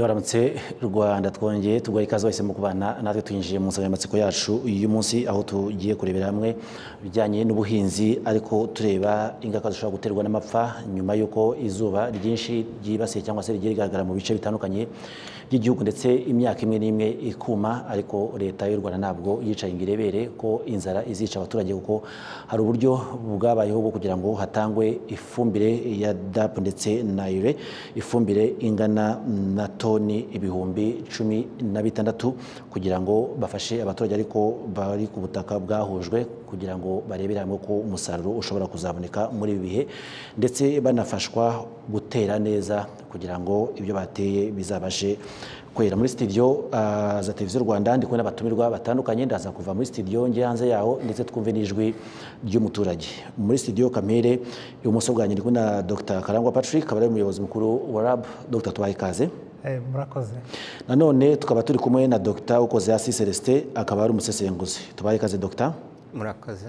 waramutse rwanda twongeye tuguha ikaze wese mu kubana natwe twinjiye mu nsanganyamatsiko yacu y'umunsi aho tugiye kurebera hamwe ibijyanye n'ubuhinzi ariko tureba ingaruka zishobora guterwa n'amapfa nyuma y'uko izuba ryinshi ryibasiye cyangwa se rigiye rigaragara mu bice bitandukanye by'igihugu ndetse imyaka imwe n'imwe ikuma ariko leta y'u rwanda ntabwo yicaye ngo irebere ko inzara izica abaturage kuko hari uburyo bwabayeho bwo kugira ngo hatangwe ifumbire ya dapu ndetse na ire ifumbire ingana na toni ibihumbi cumi na bitandatu kugira ngo bafashe abaturage ariko bari ku butaka bwahujwe kugira ngo barebere hamwe ko umusaruro ushobora kuzaboneka muri ibi bihe ndetse banafashwa gutera neza kugira ngo ibyo bateye bizabashe kwera muri studio za televiziyo rwanda ndi kumwe n'abatumirwa batandukanye ndaza kuva muri studio njye hanze yaho ndetse twumve n'ijwi ry'umuturage muri studio kamere ibumoso bwanjye ndi kumwe na dr karangwa patrick akaba ari umuyobozi mukuru wa rab dr tubaye ikaze murakoze nanone tukaba turi kumwe na dr ukoze hasi celestin akaba ari umusesenguzi tubaye ikaze dr murakoze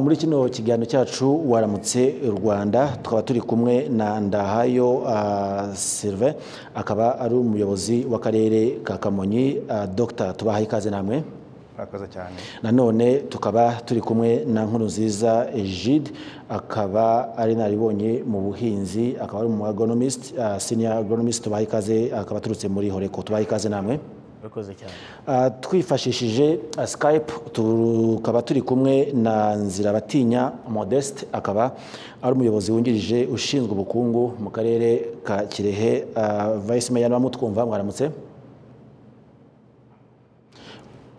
muri kino kiganiro cyacu waramutse rwanda tukaba turi kumwe na ndahayo silve akaba ari umuyobozi w'akarere ka kamonyi dr tubaha ikaze namwe murakoze cyane nanone tukaba turi kumwe na nkuru nziza ejide akaba ari naribonye mu buhinzi akaba ari umu agonomist senior agonomist tubaha ikaze akaba aturutse muri horeko tubaha ikaze namwe twifashishije skype tukaba turi kumwe na nzira batinya modeste akaba ari umuyobozi wungirije ushinzwe ubukungu mu karere ka kirehe vice meya n'abamutwumva mwaramutse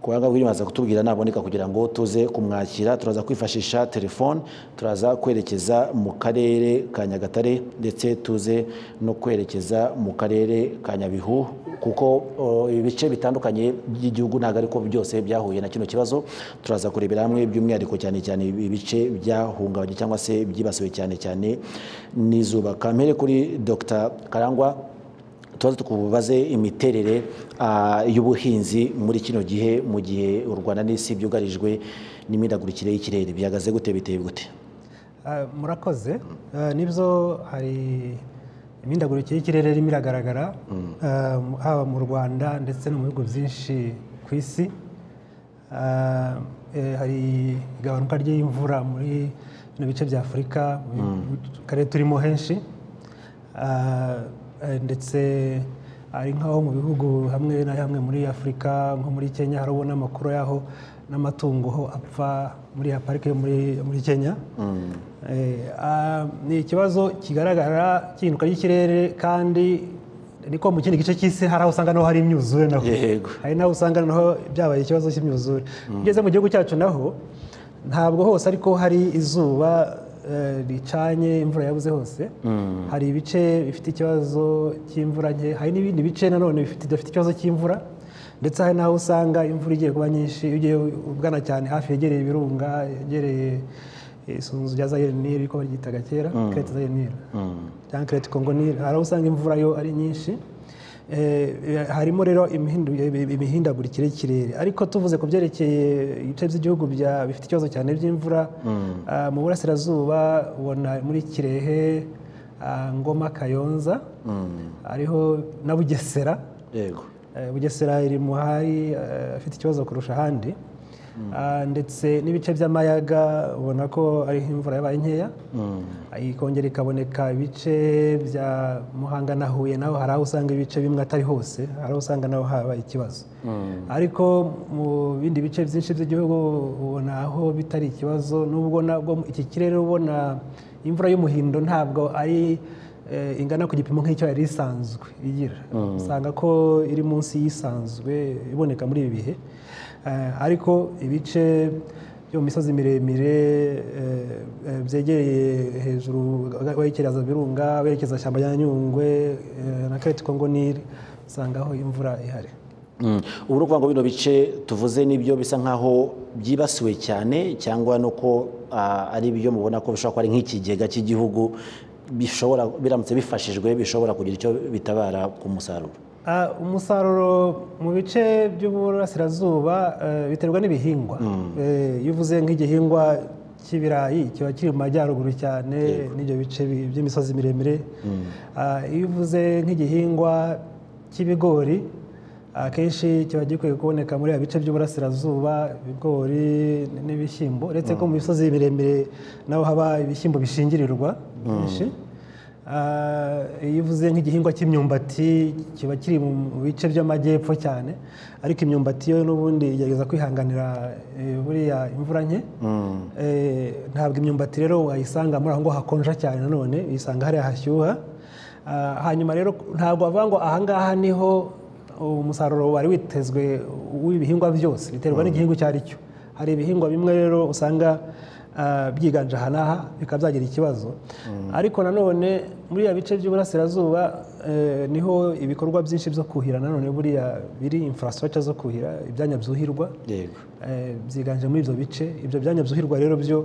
kubanga wimaze kutubwira naboneka kugira ngo tuze kumwakira turaza kwifashisha telefone turaza kwerekeza mu karere ka nyagatare ndetse tuze no kwerekeza mu karere ka nyabihu kuko ibice bitandukanye by'igihugu ntabwo ariko byose byahuye na kino kibazo turaza kurebera hamwe by'umwihariko cyane cyane ibice byahungabanye cyangwa se byibasiwe cyane cyane n'izuba kampere kuri dr karangwa tubaze tukubaze imiterere y'ubuhinzi muri kino gihe mu gihe u rwanda n'isi byugarijwe n'imihindagurikire y'ikirere bihagaze gute biteye gute murakoze nibyo hari imihindagurikire y'ikirere irimo iragaragara haba mu rwanda ndetse no mu bihugu byinshi ku isi hari igabanuka ry'imvura muri bino bice bya afurika mu karere turimo henshi ndetse ari nk'aho mu bihugu hamwe na hamwe muri afurika nko muri kenya hari ubona amakuru y'aho n'amatungo ho apfa muri ya parike yo muri kenya ni ikibazo kigaragara cy'ihinduka ry'ikirere kandi niko mu kindi gice cy'isi hari aho usanga naho hari imyuzure naho hari n'aho usanga naho byabaye ikibazo cy'imyuzure ugeze mu gihugu cyacu naho ntabwo hose ariko hari izuba ricanye imvura yabuze hose hari ibice bifite ikibazo cy'imvura nke hari n'ibindi bice nanone bidafite ikibazo cy'imvura ndetse hari n'aho usanga imvura igiye kuba nyinshi iyo ugiye ugana cyane hafi yegereye ibirunga yegereye isunzu rya zayire niri ko baryitaga kera kerete zayire niri cyangwa kerete kongo niri hari aho usanga imvura yo ari nyinshi harimo rero imihindagurikire y'ikirere ariko tuvuze ku byerekeye ibice by'igihugu bifite ikibazo cyane by'imvura mu burasirazuba ubona muri kirehe ngoma kayonza ariho na bugesera bugesera iri mu hari afite ikibazo kurusha ahandi ndetse n'ibice by'amayaga ubona ko ariho imvura yabaye nkeya ikongera ikaboneka ibice bya muhanga na huye naho hari aho usanga ibice bimwe atari hose hari aho usanga naho habaye ikibazo ariko mu bindi bice byinshi by'igihugu ubona aho bitari ikibazo n'ubwo nabwo iki kirere ubona imvura y'umuhindo ntabwo ari ingana ku gipimo nk'icyo yari isanzwe igira usanga ko iri munsi y'isanzwe iboneka muri ibi bihe ariko ibice byo mu misozi miremire byegereye hejuru werekeza birunga werekeza ishyamba rya nyungwe na kareti kongo niri usangaho imvura ihari ubu ni ukuvuga ngo bino bice tuvuze n'ibyo bisa nk'aho byibasiwe cyane cyangwa nuko ari ibyo mubona ko bishobora kuba ari nk'ikigega cy'igihugu bishobora biramutse bifashijwe bishobora kugira icyo bitabara ku musaruro umusaruro mu bice by'uburasirazuba biterwa n'ibihingwa iyo uvuze nk'igihingwa cy'ibirayi kiba kiri mu majyaruguru cyane n'ibyo bice by'imisozi miremire iyo uvuze nk'igihingwa cy'ibigori akenshi kiba gikwiye kuboneka muri bice by'uburasirazuba ibigori n'ibishyimbo uretse ko mu misozi miremire naho haba ibishyimbo bishingirirwa byinshi iyo uvuze nk'igihingwa cy'imyumbati kiba kiri mu bice by'amajyepfo cyane ariko imyumbati yo n'ubundi igerageza kwihanganira eh, buriya imvura nke Eh, ntabwo imyumbati rero wayisanga muri aho ngaho hakonja cyane nanone uyisanga hariya hashyuha Ah, hanyuma rero ntabwo bavuga ngo ahangaha niho umusaruro wari witezwe w'ibihingwa byose biterwa n'igihingwa icyo ari cyo hari ibihingwa bimwe rero usanga ah, byiganje aha n'aha bikaba byagira ikibazo ariko nanone muri ya bice by'uburasirazuba eh, niho ibikorwa byinshi byo kuhira nanone buriya biri infrastructure zo kuhira ibyanya byuhirwa yego eh, byiganje muri ibyo bice ibyo byanya byuhirwa rero byo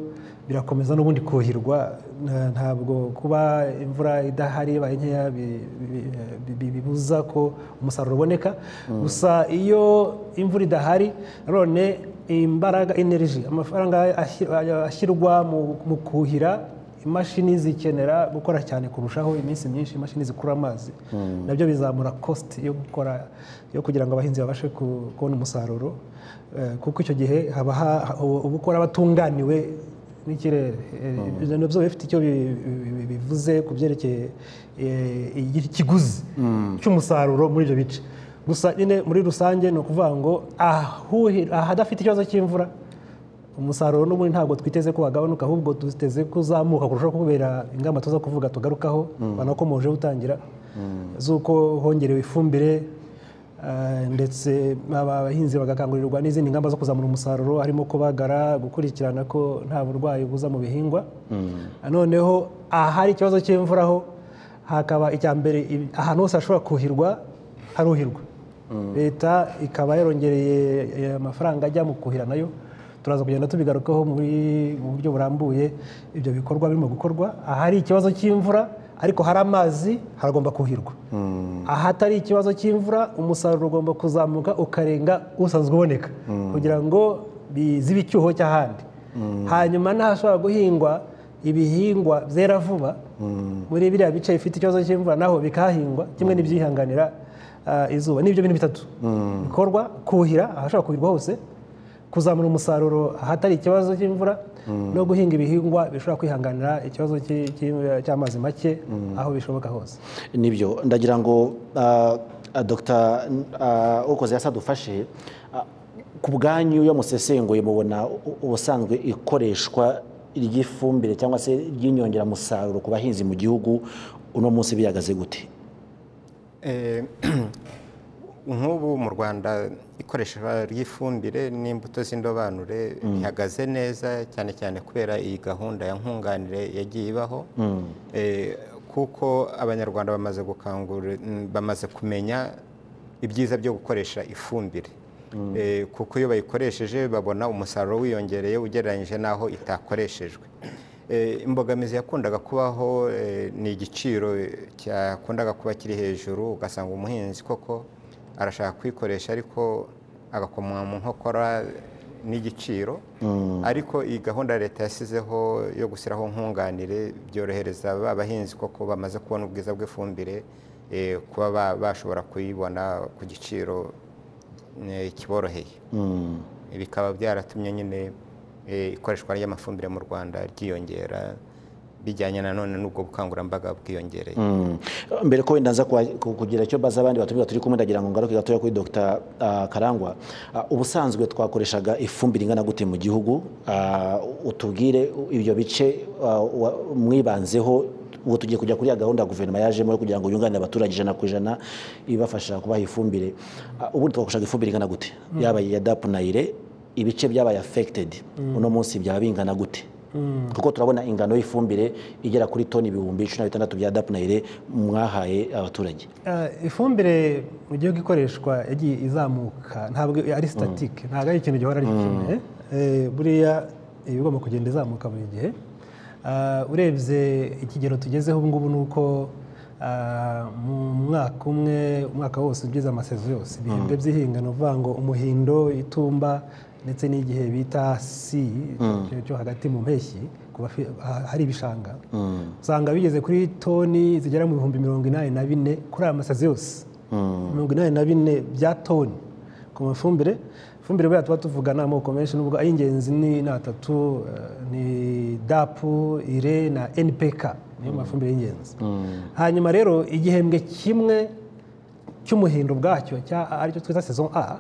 birakomeza n'ubundi kuhirwa nta- ntabwo kuba imvura idahari ibaye nkeya bi- bi- bi- bi- bibuza ko umusaruro uboneka gusa iyo imvura idahari none imbaraga energy amafaranga ashyir- ashyirwa mu- mu kuhira imashini zikenera gukora cyane kurushaho iminsi myinshi imashini zikurura amazi nabyo bizamura cost yo gukora yo kugira ngo abahinzi babashe ku- kubona umusaruro Eh, kuko icyo gihe haba ha- ubu- uba ukora batunganiwe n'ikirere Eh, ibyo nabyo biba bifite icyo bi- bi- bi- bivuze ku byerekeye eh, igi- ikiguzi cy'umusaruro muri ibyo bice gusa nyine muri rusange ni ukuvuga ngo ahuhi- ahadafite ikibazo cy'imvura umusaruro n'ubundi ntabwo twiteze ko wagabanuka ahubwo duteze ko uzamuka kurushaho kubera ingamba tuza kuvuga tugarukaho banakomoje utangira z'uko hongerewe ifumbire eh, ndetse aba abahinzi bagakangurirwa n'izindi ngamba zo kuzamura umusaruro harimo kubagara gukurikirana ko nta burwayi buza mu bihingwa noneho ahari ikibazo cy'imvura ho hakaba icya mbere ibi- ahantu hose hashobora kuhirwa haruhirwa leta ikaba yarongereye eh, amafaranga ajya mu kuhira nayo turaza kugenda tubigarukaho muri- mu buryo burambuye ibyo bikorwa birimo gukorwa ahari ikibazo cy'imvura ariko hari amazi haragomba kuhirwa ahatari ikibazo cy'imvura umusaruro ugomba kuzamuka ukarenga usanzwe uboneka kugira ngo bizibe icyuho cy'ahandi hanyuma n'ahashobora guhingwa ibihingwa byera vuba muri biriya bice bifite ikibazo cy'imvura naho bikahingwa kimwe n'ibyihanganira ah, izuba nibyo bintu bitatu bikorwa kuhira ahashobora kuhirwa hose kuzamura umusaruro ahatari ikibazo cy'imvura no guhinga ibihingwa bishobora kwihanganira ikibazo cy'i- cy'i- cy'amazi make aho bishoboka hose nibyo ndagira ngo ah, ah, dr ah, ukoze yasa dufashe ah, ku bwanyu iyo musesenguye mubona u- u- ubusanzwe ikoreshwa ry'ifumbire cyangwa se ry'inyongeramusaruro ku bahinzi mu gihugu uno munsi bihagaze gute Eh, nk'ubu mu rwanda ikoreshwa ry'ifumbire n'imbuto z'indobanure rihagaze neza cyane cyane kubera iyi gahunda ya nkunganire yagiye ibaho Eh, kuko abanyarwanda bamaze gukangura mm, bamaze kumenya ibyiza byo gukoresha ifumbire Eh, kuko iyo bayikoresheje babona umusaruro wiyongereye ugereranyije n'aho itakoreshejwe Eh, imbogamizi yakundaga kubaho eh, ni igiciro cyakundaga kuba kiri hejuru ugasanga umuhinzi koko arashaka kuyikoresha ariko agakomwa mu nkokora n'igiciro ariko iyi gahunda leta yasizeho yo gushyiraho nkunganire byorohereza ba bahinzi koko bamaze kubona ubwiza bw'ifumbire eh, kuba ba- bashobora kuyibona ku giciro eh, kiboroheye bikaba byaratumye nyine eh, ikoreshwa ry'amafumbire mu rwanda ryiyongera bijyanye nanone n'ubwo bukangurambaga bwiyongereye Mm. mbere ko wenda nza kwa- ku- kugira icyo baza abandi batumirwa turi kumwe ndagira ngo ngaruke gatoya kuri Dr ah, Karangwa Ah, ubusanzwe twakoreshaga ifumbire ingana gute mu gihugu Ah, utubwire ibyo bice ah, wa- mwibanzeho ubu tugiye kujya kuri ya gahunda ya guverinoma yajemo yo kugira ngo yunganire abaturage ijana ku ijana ibafasha kubaha ifumbire Ah, ubundi twakoreshaga ifumbire ingana gute yaba iya DAP na IRE ibice byabaye affected uno munsi byaba bingana gute kuko turabona ingano y'ifumbire igera kuri toni ibihumbi cumi na bitandatu bya dapunayire mwahaye abaturage Ah, ifumbire mu gihugu ikoreshwa yagiye izamuka ntabwo ari sitatike ntabwo ari ikintu gihora ari kimwe Eh, buriya iba igomba kugenda izamuka buri gihe Ah, urebye ikigero tugezeho ubu ngubu ni uko ah, mu mwaka umwe umwaka wose ugize amasezo yose ibihembwe by'ihinga ni ukuvuga ngo umuhindo itumba ndetse n'igihe bita si cyo- cyo hagati mu mpeshyi ku bafi- ha- hari ibishanga usanga bigeze kuri toni zigera mu bihumbi mirongo inani na bine kuri aya masazi yose mirongo inani na bine bya toni ku mafumbire ifumbire buriya tuba tuvugana amoko menshi n'ubwo ay'ingenzi ni ni atatu eh, ni dapu ire na npk niyo mafumbire y'ingenzi hanyuma rero igihembwe kimwe cy'umuhindo ubwacyo cya- aricyo twita saison a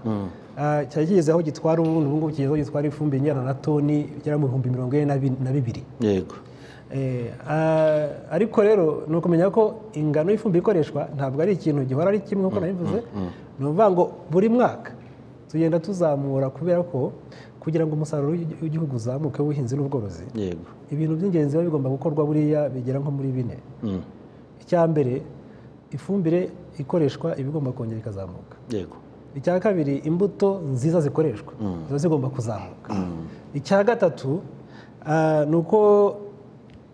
ah, cyari kigeze aho gitwara ubundi ubu ngubu kigeze aho gitwara ifumbire ingana na toni igera mu bihumbi mirongo ine na bi- na bibiri yego Eh, ah, ariko rero ni ukumenya ko ingano y'ifumbire ikoreshwa ntabwo ari ikintu gihora ari kimwe nk'uko nabivuze ni ukuvuga ngo buri mwaka tugenda tuzamura kubera ko kugira ngo umusaruro w'igi- w'igihugu uzamuke w'ubuhinzi n'ubworozi yego ibintu by'ingenzi biba bigomba gukorwa buriya bigera nko muri bine Mm, icya mbere ifumbire ikoreshwa iba igomba kongera ikazamuka yego icya kabiri imbuto nziza zikoreshwa ziba zigomba kuzamuka icya gatatu ah, ni uko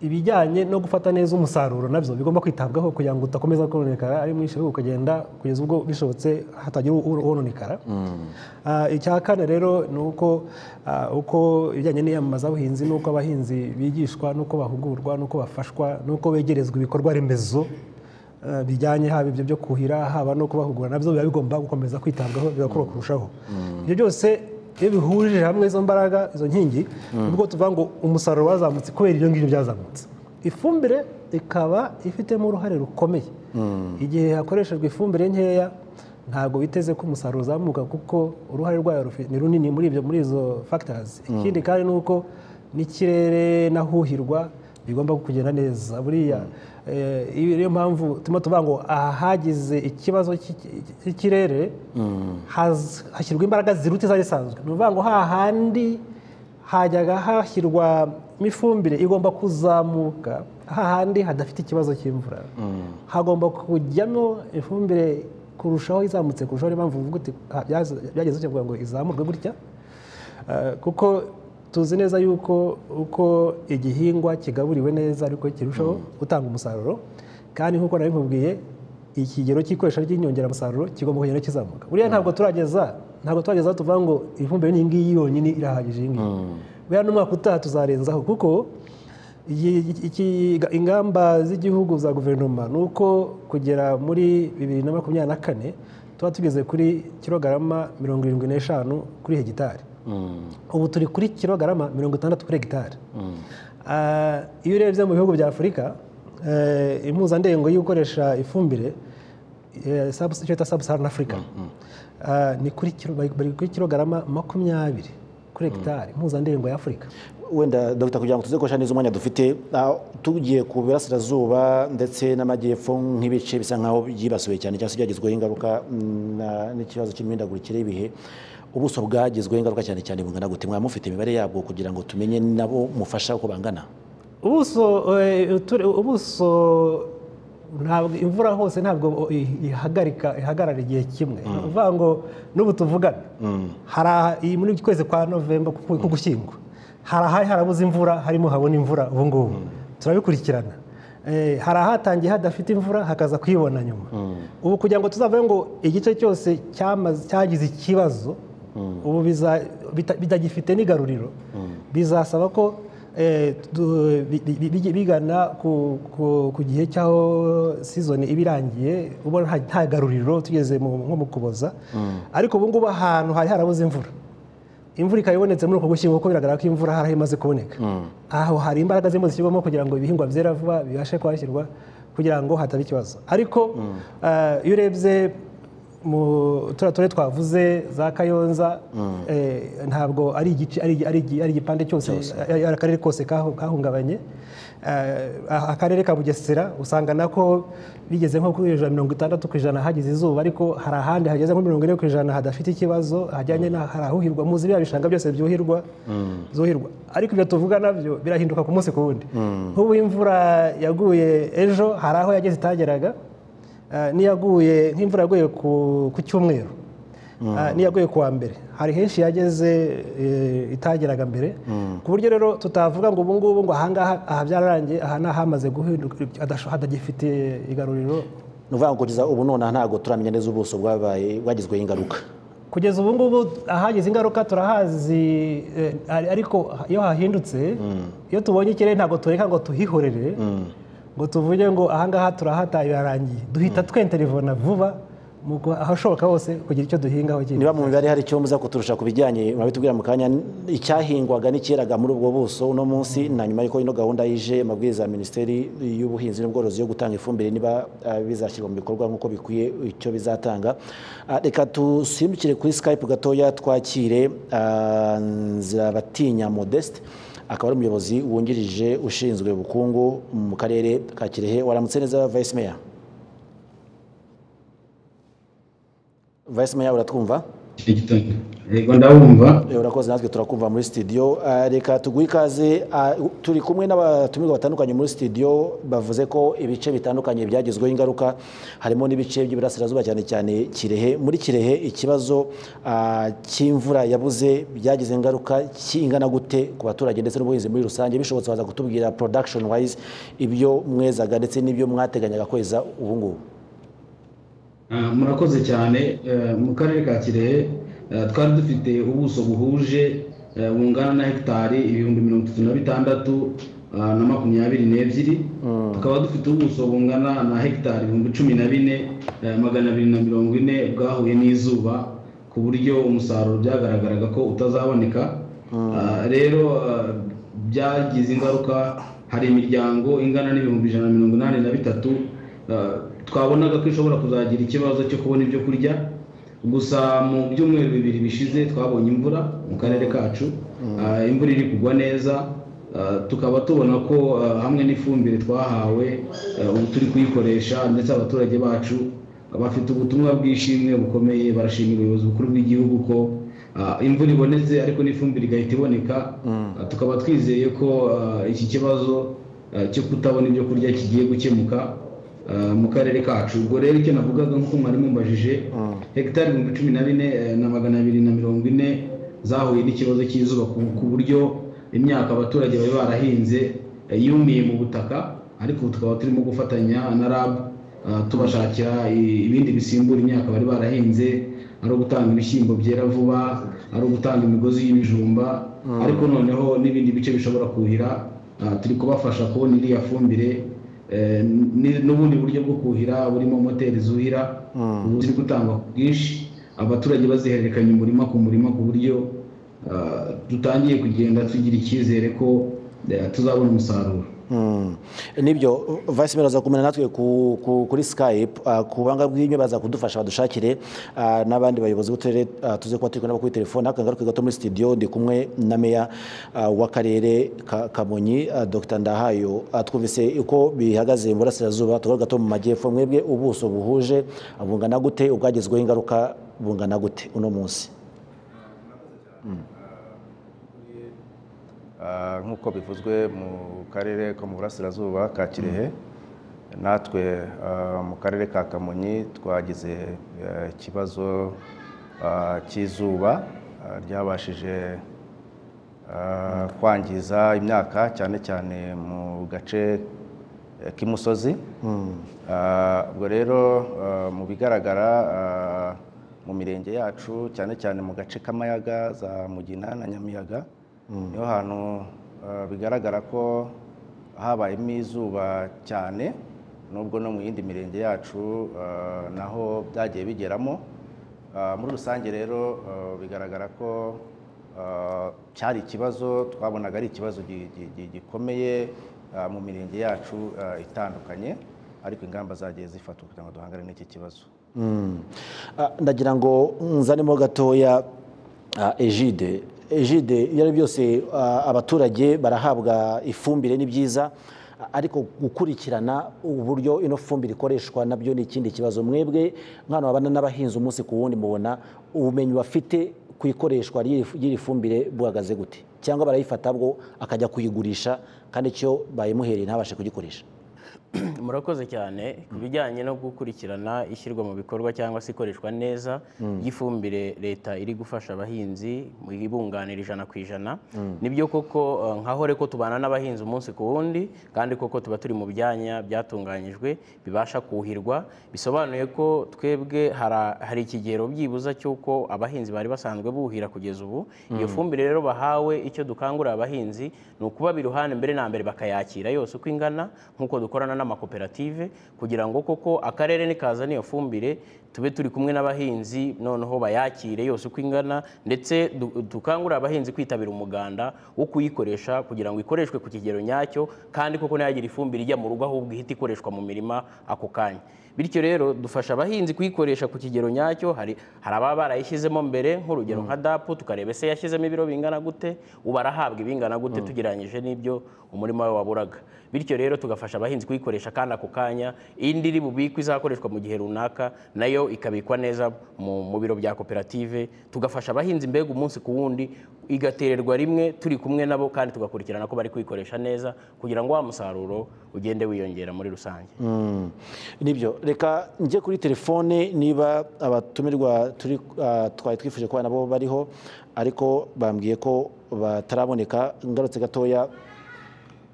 ibijyanye no gufata neza umusaruro nabyo bigomba kwitabwaho kugira ngo udakomeza kononekara ari mwinshi ahubwo ukagenda kugeza ubwo bishobotse hatagira u- wononekara Ah, icya kane rero ni uko ah, uko ibijyanye n'iyamamazabuhinzi n'uko abahinzi bigishwa n'uko bahugurwa n'uko bafashwa n'uko begerezwa ibikorwa remezo eh, bijyanye haba ibyo byo kuhira haba no kubahugura nabyo biba bigomba gukomeza kwitabwaho bigakorwa kurushaho ibyo byose iyo bihurije hamwe izo mbaraga izo nkingi nibwo tuvuga ngo umusaruro wazamutse kubera ibyo ngibyo byazamutse ifumbire ikaba ifitemo uruhare rukomeye igihe hakoreshejwe ifumbire nkeya ntabwo biteze ko umusaruro uzamuka kuko uruhare rwayo rufi- ni runini muri ibyo muri izo factors ikindi kandi ni uko n'ikirere n'ahuhirwa bigomba kugenda neza buriya eh, iyo niyo mpamvu turimo tuvuga ngo aha hagize ikibazo cy'iki- cy'ikirere haz- hashyirwa imbaraga ziruta izari isanzwe ni ukuvuga ngo hahandi hajyaga hashyirwa n'ifumbire igomba kuzamuka hahandi hadafite ikibazo cy'imvura hagomba kujyamo ifumbire kurushaho izamutse kurushaho niyo mpamvu uvuga uti "Ah, byaze- byageze gutya kugira ngo izamurwe gutya Eh, kuko tuzi neza yuko uko igihingwa kigaburiwe neza ariko kirushaho gutanga umusaruro kandi nk'uko nabimubwiye ikigero cy'ikoresha ry'inyongeramusaruro kigomba kugenda kizamuka buriya ntabwo turageza ntabwo turageza aho tuvuga ngo ifumbire n'iyi ngiyi yonyine irahagije iyi ngiyi buriya n'umwaka utaha tuzarenzaho kuko iyi- iki- ingamba z'igihugu za guverinoma ni uko kugera muri bibiri na makumyabiri na kane tuba tugeze kuri kilogarama mirongo irindwi n'eshanu kuri hegitari ubu turi kuri kilogarama mirongo itandatu kuri hegitari Ah, iyo urebye mu bihugu bya afurika eh, impuzandengo yo gukoresha ifumbire eh, sub- icyo bita sabusaharani afurika Ah, ni kuri kilo- bari bari kuri kilogarama makumyabiri kuri hegitari impuzandengo ya afurika wenda dr kugira ngo tuze gukoresha neza umwanya dufite ah, tugiye ku burasirazuba ndetse n'amajyepfo nk'ibice bisa nk'aho byibasiwe cyane cyangwa se byagizweho ingaruka mm, na- n'ikibazo cy'imihindagurikire y'ibihe ubuso bwagizweho ingaruka cyane cyane bungana gute mwamufite imibare yabwo kugira ngo tumenye nabo mufasha uko bangana ubuso eh, uture- ubuso ntabwo imvura hose ntabwo i- ihagarika ihagarara igihe kimwe ni ukuvuga ngo n'ubu tuvugana hari aha- iyi muri iki kwezi kwa novemba ku ku gushyingwa hari ahari harabuze imvura harimo habona imvura ubu ngubu turabikurikirana Eh, hari ahatangiye hadafite imvura hakaza kuyibona nyuma ubu kugira ngo tuzavuge ngo igice cyose cyamaze- cyagize ikibazo ubu biza- bita- bitagifite n'igaruriro bizasaba ko eh, tu- bi- bi- bi- bigana ku- ku ku gihe cy'aho sizoni iba irangiye ubona nta- nta garuriro tugeze mu- nko mu kuboza ariko ubu ngubu ahantu hari harabuze imvura imvura ikaba ibonetse muri uko gushyingo kuko biragaragara ko imvura hari aho imaze kuboneka aho hari imbaraga zirimo zishyirwamo kugira ngo ibihingwa byera vuba bibashe kuhashyirwa kugira ngo hataba ikibazo ariko eh, iyo urebye mu turiya turere twavuze za kayonza eh, ntabwo ari igice ari ari ari igipande cyose ari ari akarere kose kahu- kahungabanye Eh, akarere ka bugesera usanga nako bigeze nko kuri ijana na mirongo itandatu ku ijana hagize izuba ariko hari ahandi hageze nko mirongo ine ku ijana hadafite ikibazo hajyanye na hari ahuhirwa muzi biriya bishanga byose byuhirwa zuhirwa ariko ibyo tuvuga nabyo birahinduka ku munsi ku wundi nk'ubu imvura yaguye ejo hari aho yageze itageraga Eh, n'iyaguye nk'imvura yaguye ku ku cyumweru Ah, n'iyaguye kuwa mbere hari henshi yageze eh, itageraga mbere ku buryo rero tutavuga ngo ubu ngubu ngo ahangaha aha byararangiye aha ni ahamaze guhinduka hadasho- hadagifite igaruriro ni ukuvuga ngo kugeza ubu nonaha ntabwo turamenya neza ubuso bwabaye bwagizweho ingaruka kugeza ubu ngubu ahagize ingaruka turahazi eh, ari- ariko iyo hahindutse iyo tubonye ikirere ntabwo tureka ngo tuhihorere ngo tuvuge ngo ahangaha turahata birarangiye duhita twenterivona vuba mu gu- ahashoboka hose kugira icyo duhinga aho kiri niba mu mibare hari icyo muza kuturusha ku bijyanye murabitubwira mu kanya icyahingwaga n'icyeraga muri ubwo buso uno munsi na nyuma y'uko ino gahunda yije amabwiriza ya minisiteri y'ubuhinzi n'ubworozi yo gutanga ifumbire niba ah, bizashyirwa mu bikorwa nk'uko bikwiye icyo bizatanga Ah, reka dusimbukire kuri skype gatoya twakire ah, nzirabatinya modeste akaba ari umuyobozi wungirije ushinzwe ubukungu mu karere ka kirehe waramutse neza vice mayor vice mayor uratwumva iki gitondo yego ndabumva Eh, urakoze natwe turakumva muri studio Ah, reka tuguhe ikaze Ah, turi kumwe n'abatumirwa batandukanye muri studio bavuze ko ibice bitandukanye byagizweho ingaruka harimo n'ibice by'iburasirazuba cyane cyane kirehe muri kirehe ikibazo ah, cy'imvura yabuze byagize ingaruka kingana gute ku baturage ndetse n'ubuhinzi muri rusange bishobotse waza kutubwira production wise ibyo mwezaga ndetse n'ibyo mwateganyaga kweza ubu ngubu Ah, murakoze cyane Eh, mu karere ka kirehe eh, twari dufite ubuso buhuje eh, bungana na hegitari ibihumbi mirongo itatu na bitandatu ah, na makumyabiri n'ebyiri tukaba dufite ubuso bungana na hegitari ibihumbi cumi na bine eh, magana abiri na mirongo ine bwahuye n'izuba ku buryo umusaruro byagaragaraga ko utazaboneka Ah, rero ah, byagize ingaruka hari imiryango ingana n'ibihumbi ijana na mirongo inani na bitatu ah, twabonaga ko ishobora kuzagira ikibazo cyo kubona ibyo kurya gusa mu byumweru bibiri bishize twabonye imvura mu karere kacu Ah, imvura iri kugwa neza Ah, tukaba tubona ko ah, hamwe n'ifumbire twahawe ah, ubu turi kuyikoresha ndetse abaturage bacu bafite ubutumwa bw'ishimwe bukomeye barashimira ubuyobozi bukuru bw'igihugu ko ah, imvura ibonetse ariko n'ifumbire igahita iboneka Ah, tukaba twizeye ko ah, iki kibazo ah, cyo kutabona ibyo kurya kigiye gukemuka ah, mu karere kacu ubwo rero icyo navugaga nk'uko mwari mumbajije hegitari ibihumbi cumi na bine eh, na magana abiri na mirongo ine zahuye n'ikibazo cy'izuba ku- ku buryo imyaka abaturage bari barahinze eh, yumiye mu butaka ariko ubu tukaba turimo gufatanya na rab ah, tubashakira i- ibindi bisimbura imyaka bari barahinze ari ugutanga ibishyimbo byera vuba ari ugutanga imigozi y'ibijumba ariko noneho n'ibindi bice bishobora kuhira ah, turi kubafasha kubona iriya fumbire Eh, ni- n'ubundi buryo bwo kuhira burimo moteri zuhira ubu ziri gutangwa ku bwinshi abaturage bazihererekanya umurima ku murima ku buryo ah, dutangiye kugenda tugira icyizere ko eh, tuzabona umusaruro Mm. nibyo vice mayor aza kumena natwe ku- ku- kuri skype ah, ku banga bw'inyo baza kudufasha badushakire ah, n'abandi bayobozi b'uturere ah, tuze kuba turi kumwe nabo kuri telefone aka ngaruke gato muri studio ndi kumwe na meya ah, w'akarere ka kamonyi ah, dr ndahayo Ah, twumvise uko bihagaze mu burasirazuba tugaruka gato mu majyepfo mwebwe ubuso buhuje ah, bungana gute ubwagezweho ingaruka bungana gute uno munsi Ah, nk'uko bivuzwe mu karere ko mu burasirazuba ka kirehe natwe ah, mu karere ka kamonyi twagize eh, ikibazo ah, cy'izuba ah, ryabashije ah, kwangiza imyaka cyane cyane mu gace eh, k'imusozi Ah, ubwo rero ah, mu bigaragara ah, mu mirenge yacu cyane cyane mu gace k'amayaga za mugina na nyamiyaga niho hantu ah, bigaragara ko habayemo izuba cyane nubwo no mu yindi mirenge yacu ah, naho byagiye bigeramo Ah, muri rusange rero ah, bigaragara ko ah, cyari ikibazo twabonaga ari ikibazo gi- gi- gi- gikomeye ah, mu mirenge yacu ah, itandukanye ariko ingamba zagiye zifatwa kugira ngo duhangane n'iki kibazo Mm. Ah, ndagira ngo nzanemo gatoya ah, egide egide ibyo ari byo byose ah, abaturage barahabwa ifumbire ni byiza ah, ariko gukurikirana uburyo ino fumbire ikoreshwa nabyo ni ikindi kibazo mwebwe nk'abantu babana n'abahinzi umunsi ku wundi mubona ubumenyi bafite ku ikoreshwa ry'iri- ry'iri fumbire buhagaze gute cyangwa barayifata bwo akajya kuyigurisha kandi icyo bayimuhereye ntabashe kugikoresha murakoze cyane ku bijyanye no gukurikirana ishyirwa mu bikorwa cyangwa se ikoreshwa neza ry'ifumbire leta iri gufasha abahinzi mu ibunganira ijana ku ijana nibyo koko eh, nka hore ko tubana n'abahinzi umunsi ku wundi kandi koko tuba turi mu byanya byatunganyijwe bibasha kuhirwa bisobanuye ko twebwe hara- hari ikigero byibuza cy'uko abahinzi bari basanzwe buhira kugeza ubu iyo fumbire rero bahawe icyo dukangurira abahinzi ni ukubaba iruhande mbere na mbere bakayakira yose uko ingana nk'uko dukorana n'amakoperative kugira ngo koko akarere nikazana iyo fumbire tube turi kumwe n'abahinzi noneho bayakire yose uko ingana ndetse du- dukangurire abahinzi kwitabira umuganda wo kuyikoresha kugira ngo ikoreshwe ku kigero nyacyo kandi koko ntiyagira ifumbire ijya mu rugo ahubwo ihita ikoreshwa mu mirima ako kanya bityo rero dufasha abahinzi kuyikoresha ku kigero nyacyo hari hari ababa barayishyizemo mbere nk'urugero nka dapu tukareba ese yashyizemo ibiro bingana gute ubu arahabwa ibingana gute tugereranyije n'ibyo umurima we waburaga bityo rero tugafasha abahinzi kuyikoresha kandi ako kanya indi iri bubikwe izakoreshwa mu gihe runaka nayo ikabikwa neza mu mu biro bya koperative tugafasha abahinzi mbega umunsi ku wundi igatererwa rimwe turi kumwe nabo kandi tugakurikirana ko bari kuyikoresha neza kugira ngo wa musaruro ugende wiyongera muri rusange nibyo reka njye kuri telefone niba abatumirwa turi ah, twari twifuje kuba nabo bariho ariko bambwiye ko bataraboneka ngarutse gatoya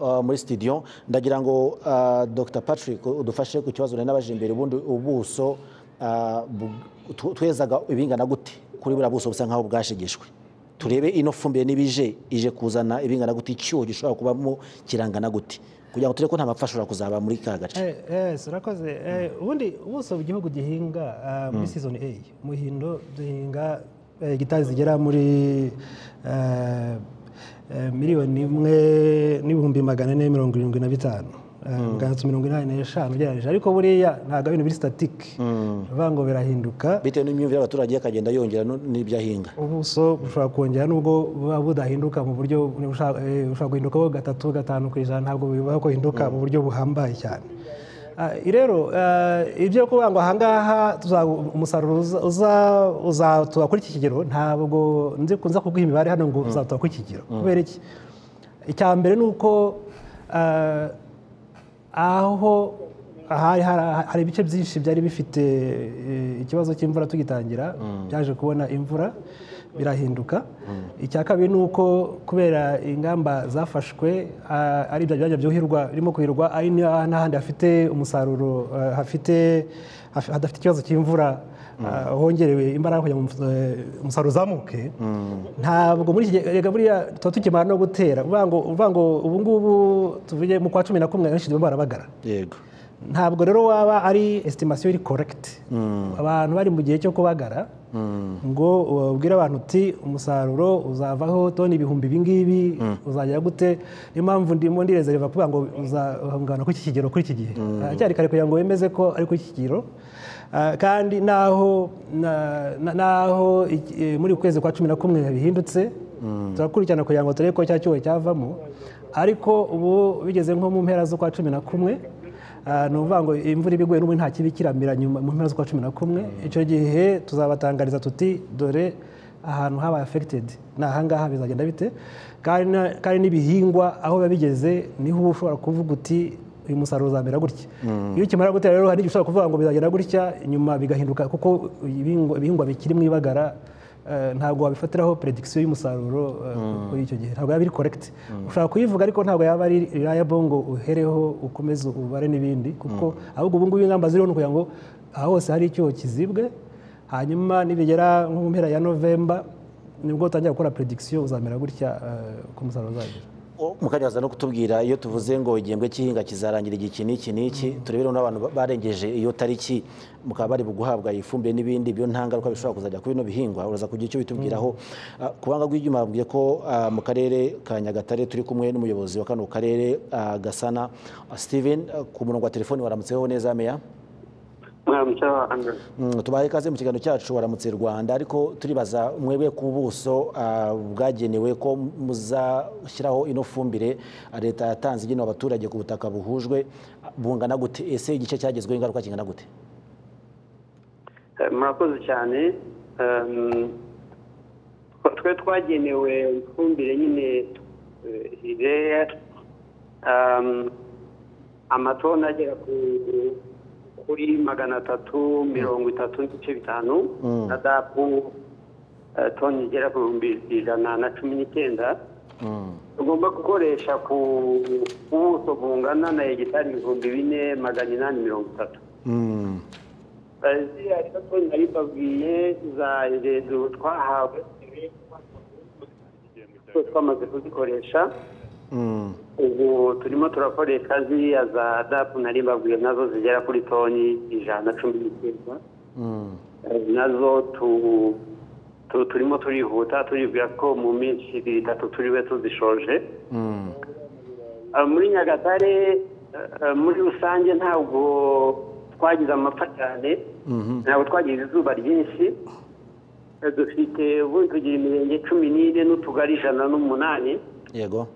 ah, muri studio ndagira ngo ah, dr patrick udufashe ku kibazo nari nabajije imbere ubundi ubuso ah, bu- tu- twezaga ibingana gute kuri buriya buso busa nk'aho bwashegeshwe turebe ino fumbire n'ibije ije kuzana ibingana gute icyuho gishobora kubamo kirangana gute kugira ngo turebe ko nta mapfa ashobora kuzaba muri ka gace Eh, eh, si urakoze Eh, ubundi ubuso igihugu gihinga ah, muri sizoni a muhindo duhinga eh, gitari zigera muri eh, eh, miliyoni imwe n'ibihumbi magana ane mirongo irindwi na bitanu Eh, magana atatu mirongo inani n'eshanu ugereranyije ariko buriya ntabwo ari ibintu biri sitatike ni ukuvuga ngo birahinduka bitewe n'imyumvire y'abaturage akagenda yongera no- n'ibyo ahinga ubuso bushobora kongera nubwo buba budahinduka mu buryo bushobora eh, bushobora guhindukaho gatatu gatanu ku ijana ntabwo bibaho ko hinduka mu buryo buhambaye cyane Ah, rero ah, ibyo kuvuga ngo ahangaha tuza- umusaruro uza- uza- uzatuba kuri iki kigero ntabwo nzi kunza kuguha imibare hano ngo uzatuba kuri iki kigero kubera iki icya mbere ni uko ah, aho hari hari- hari ibice byinshi byari bifite eh, ikibazo cy'imvura tugitangira byaje kubona imvura birahinduka icya kabiri ni uko kubera ingamba zafashwe ah, ari ibyo byajya byuhirwa birimo kuhirwa ari na- n'ahandi hafite umusaruro ah, hafite haf- hadafite ikibazo cy'imvura ah, hongerewe imbaraga kugira ngo umus- eh, umusaruro uzamuke ntabwo muri iki gihe reka buriya tuba tukimara no gutera uvuga ngo- uvuga ngo ubu ngubu tuvuge mu kwa cumi na kumwe benshi barimo barabagara yego ntabwo rero waba ari estimasiyo iri korekiti abantu bari mu gihe cyo kubagara ngo ubwire abantu uti umusaruro uzavaho toni ibihumbi ibingibi uzagera gute niyo mpamvu ndimo ndirezereva kuvuga ngo uzahungana kuri iki kigero kuri iki gihe haracyari kare kugira ngo wemeze ko ari kuri iki kigero Ah, kandi naho na- na- naho iki- eh, muri uku kwezi kwa cumi na kumwe bihindutse turakurikirana kugira ngo turebe ko cya cyuho cyavamo ariko ubu bigeze nko mu mpera z'ukwa cumi na kumwe Ah, ni ukuvuga ngo imvura iba iguye n'ubundi nta kibikiramira nyuma mu mpera z'ukwa cumi na kumwe icyo gihe tuzabatangariza tuti dore ahantu habaye afegitedi ni ahangaha bizagenda bite kandi na- kandi n'ibihingwa aho biba bigeze niho uba ushobora kuvuga uti uyu musaruro uzamera gutya iyo ukimara gutera rero hari n'igihe ushobora kuvuga ngo bizagenda gutya nyuma bigahinduka kuko ibihingwa ibihingwa bikiri mu ibagara Eh, ntabwo wabifatiraho predikisiyo y'umusaruro eh, kuri icyo gihe ntabwo yaba iri korekiti ushobora kuyivuga ariko ntabwo yaba ari reliable ngo uhereho ukomeze ubare n'ibindi kuko ahubwo ubu ngubu ingamba ziriho ni ukugira ngo aha hose hari icyuho kizibwe hanyuma nibigera nko mu mpera ya novemba nibwo utangira gukora predikisiyo uzamera gutya eh, uko umusaruro uzagera O, mukajaza no kutubwira iyo tuvuze ngo igihembwe cy'ihinga kizarangira igihe n'iki n'iki turebere n'abantu ba- barengeje iyo tariki mukaba bari buguhabwa ifumbire n'ibindi byo nta ngaruka bishobora kuzajya kuri bino bihingwa uraza kugira icyo bitubwiraho Ah, ku banga rw'ibyuma babwiye ko ah, mu karere ka nyagatare turi kumwe n'umuyobozi wa kano karere ah, gasana Ah, steven ah, ku murongo wa telefoni waramutseho neza meya mwaramutseho Andrew Mm, tubahe ikaze mu kiganiro cyacu waramutse rwanda ariko turibaza mwebwe ku buso ah, bwagenewe ko muzashyiraho ino fumbire ah, leta yatanze igenewe abaturage ku butaka buhujwe ah, bungana gute ese igice cyagezweho ingaruka kingana gute Eh, murakoze cyane Ehm, twa- twe twagenewe ifumbire nyine rero amatoni agera ku- kuri magana atatu mirongo itatu n'ibice bitanu na dapu eh, toni igera ku bihumbi ijana na cumi n'icyenda tugomba gukoresha ku ku buso bungana na hegitari ibihumbi bine magana inani mirongo itatu Mm, ziriya rero ko nari babwiye za rezo twahawe twose twamaze kuzikoresha mm, ubu turimo turakoresha ziriya za dapu nari babwiye nazo zigera kuri toni ijana na cumi n'icyenda nazo tu- tu- turimo turihuta turibwira ko mu minsi ibiri itatu turibe tuzishoje Ah, muri nyagatare ah, muri rusange ntabwo twagize amapfa cyane ntabwo twagize izuba ryinshi Eh, dufite ubu tugira imirenge cumi n'ine n'utugari ijana n'umunani yego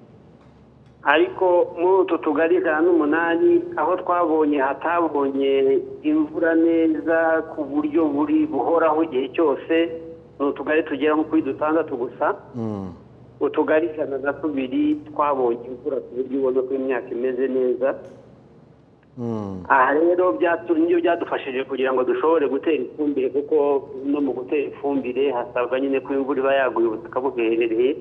ariko muri utu tugari ijana n'umunani aho twabonye hatabonye imvura neza ku buryo buri buhoraho igihe cyose ni utugari tugera nko kuri dutandatu gusa Mm. utugari ijana na tubiri twabonye imvura ku buryo ubona ko imyaka imeze neza Mm. aha rero byatu- nibyo byadufashije kugira ngo dushobore gutera ifumbire kuko no mu gutera ifumbire hasabwa nyine ko imvura iba yaguye ubutaka buherereye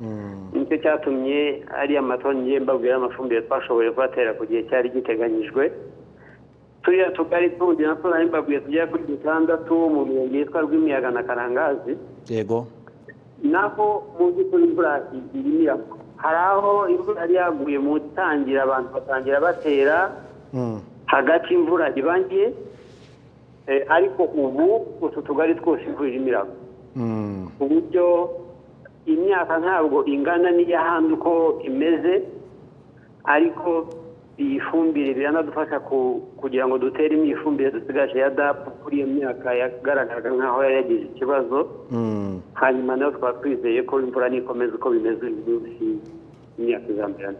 Mm. nicyo cyatumye ariya matoni ngiye mbabwira amafumbire twashoboye kubatera ku gihe cyari giteganyijwe turiya tugari tundi natwo nari mbabwiye tugera kuri dutandatu mu mirenge yitwa rwimiyaga na karangazi yego naho muzi ko imvura irimira hari aho imvura yari yaguye mu itangira abantu batangira batera Mm. hagati imvura ibanye eh, ariko ubu utu tugari twose imvura irimiramo Mm. ku buryo imyaka ntabwo ingana n'iy'ahandi uko imeze ariko iyi fumbire biranadufasha ku- kugira ngo duteremo iyi fumbire dusigaje ya dapu kuri iyo myaka yagaragaraga nk'aho yari yagize ikibazo Mm. hanyuma nayo twaba twizeye ko imvura nikomeza uko bimeze uyu munsi imyaka izamberana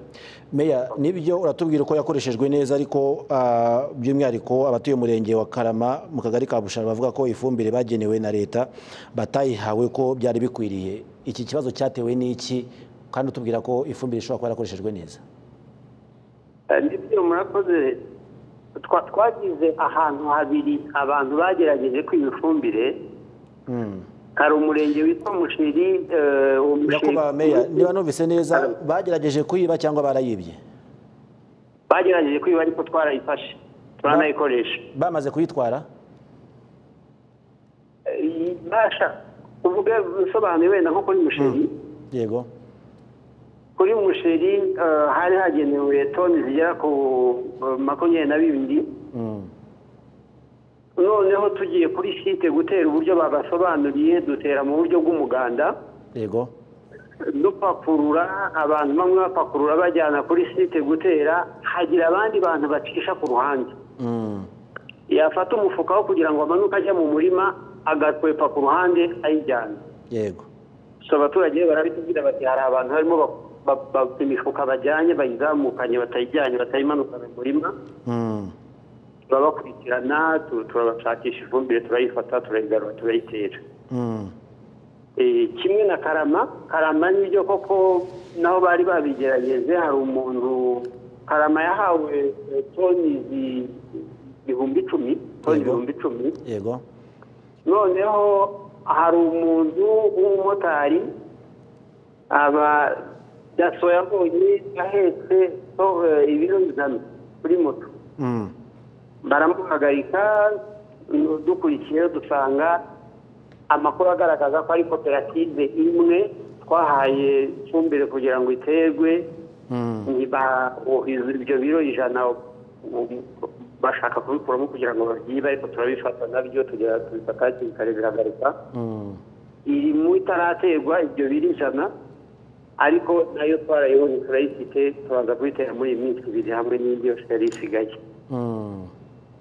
meya nibyo uratubwira ko yakoreshejwe neza ariko ah, by'umwihariko abatuye umurenge wa karama mu kagari ka bushara bavuga ko ifumbire bagenewe na leta batayihawe ko byari bikwiriye iki kibazo cyatewe n'iki kandi utubwira ko ifumbire ishobora kuba yarakoreshejwe neza nibyo murakoze Twa- twagize ahantu habiri abantu bagerageje kwiba ifumbire Mm. hari umurenge witwa musheri eh, uwo musheri yakuba meya niba numvise neza bagerageje kuyiba cyangwa barayibye bagerageje kwiba ariko twarayifashe turanayikoresha bamaze kuyitwara Eh, basha uvuge usobanuye wenda nko kuri musheri yego kuri musheri eh, hari hagenewe toni zigera ku eh, makumyabiri na bibiri Mm. noneho tugiye kuri site gutera uburyo babasobanuriye dutera mu buryo bw'umuganda yego dupakurura abantu bamwe bapakurura bajyana kuri site gutera hagira abandi bantu bacisha ku ruhande Mm. yafata umufuka wo kugira ngo amanuke ajya mu murima agakwepa ku ruhande ayijyana yego so abaturage barabitubwira bati hari abantu barimo ba- ba- ba- imifuka bajyanye bayizamukanye batayijyanye batayimanukana mu murima Mm. turabakurikirana tu- turabashakisha ifumbire turayifata turayigarura turayitera Mm. Eh, kimwe na karama karama nibyo koko naho bari babigerageje hari umuntu karama yahawe eh, toni zi- ibihumbi icumi toni Yego. ibihumbi icumi yego noneho hari umuntu w'umumotari aba daso yabonye ahetse to- eh, ibiro ijana kuri moto Mm. baramuhagarika nu- dukurikiyeho dusanga amakuru agaragaza ko ari koperative imwe twahaye ifumbire kugira ngo iterwe Mm. niba o- izo- ibyo biro ijana u- bashaka kubikuramo kugira ngo babyibe ariko turabifata nabyo tugera tubifata hakiri kare biragarika Mm. iri mu itaraterwa ibyo biri ijana ariko nayo twarayibonye turayifite turaza kuyitera muri iyi minsi ibiri hamwe n'indi yose yari isigaye Mm.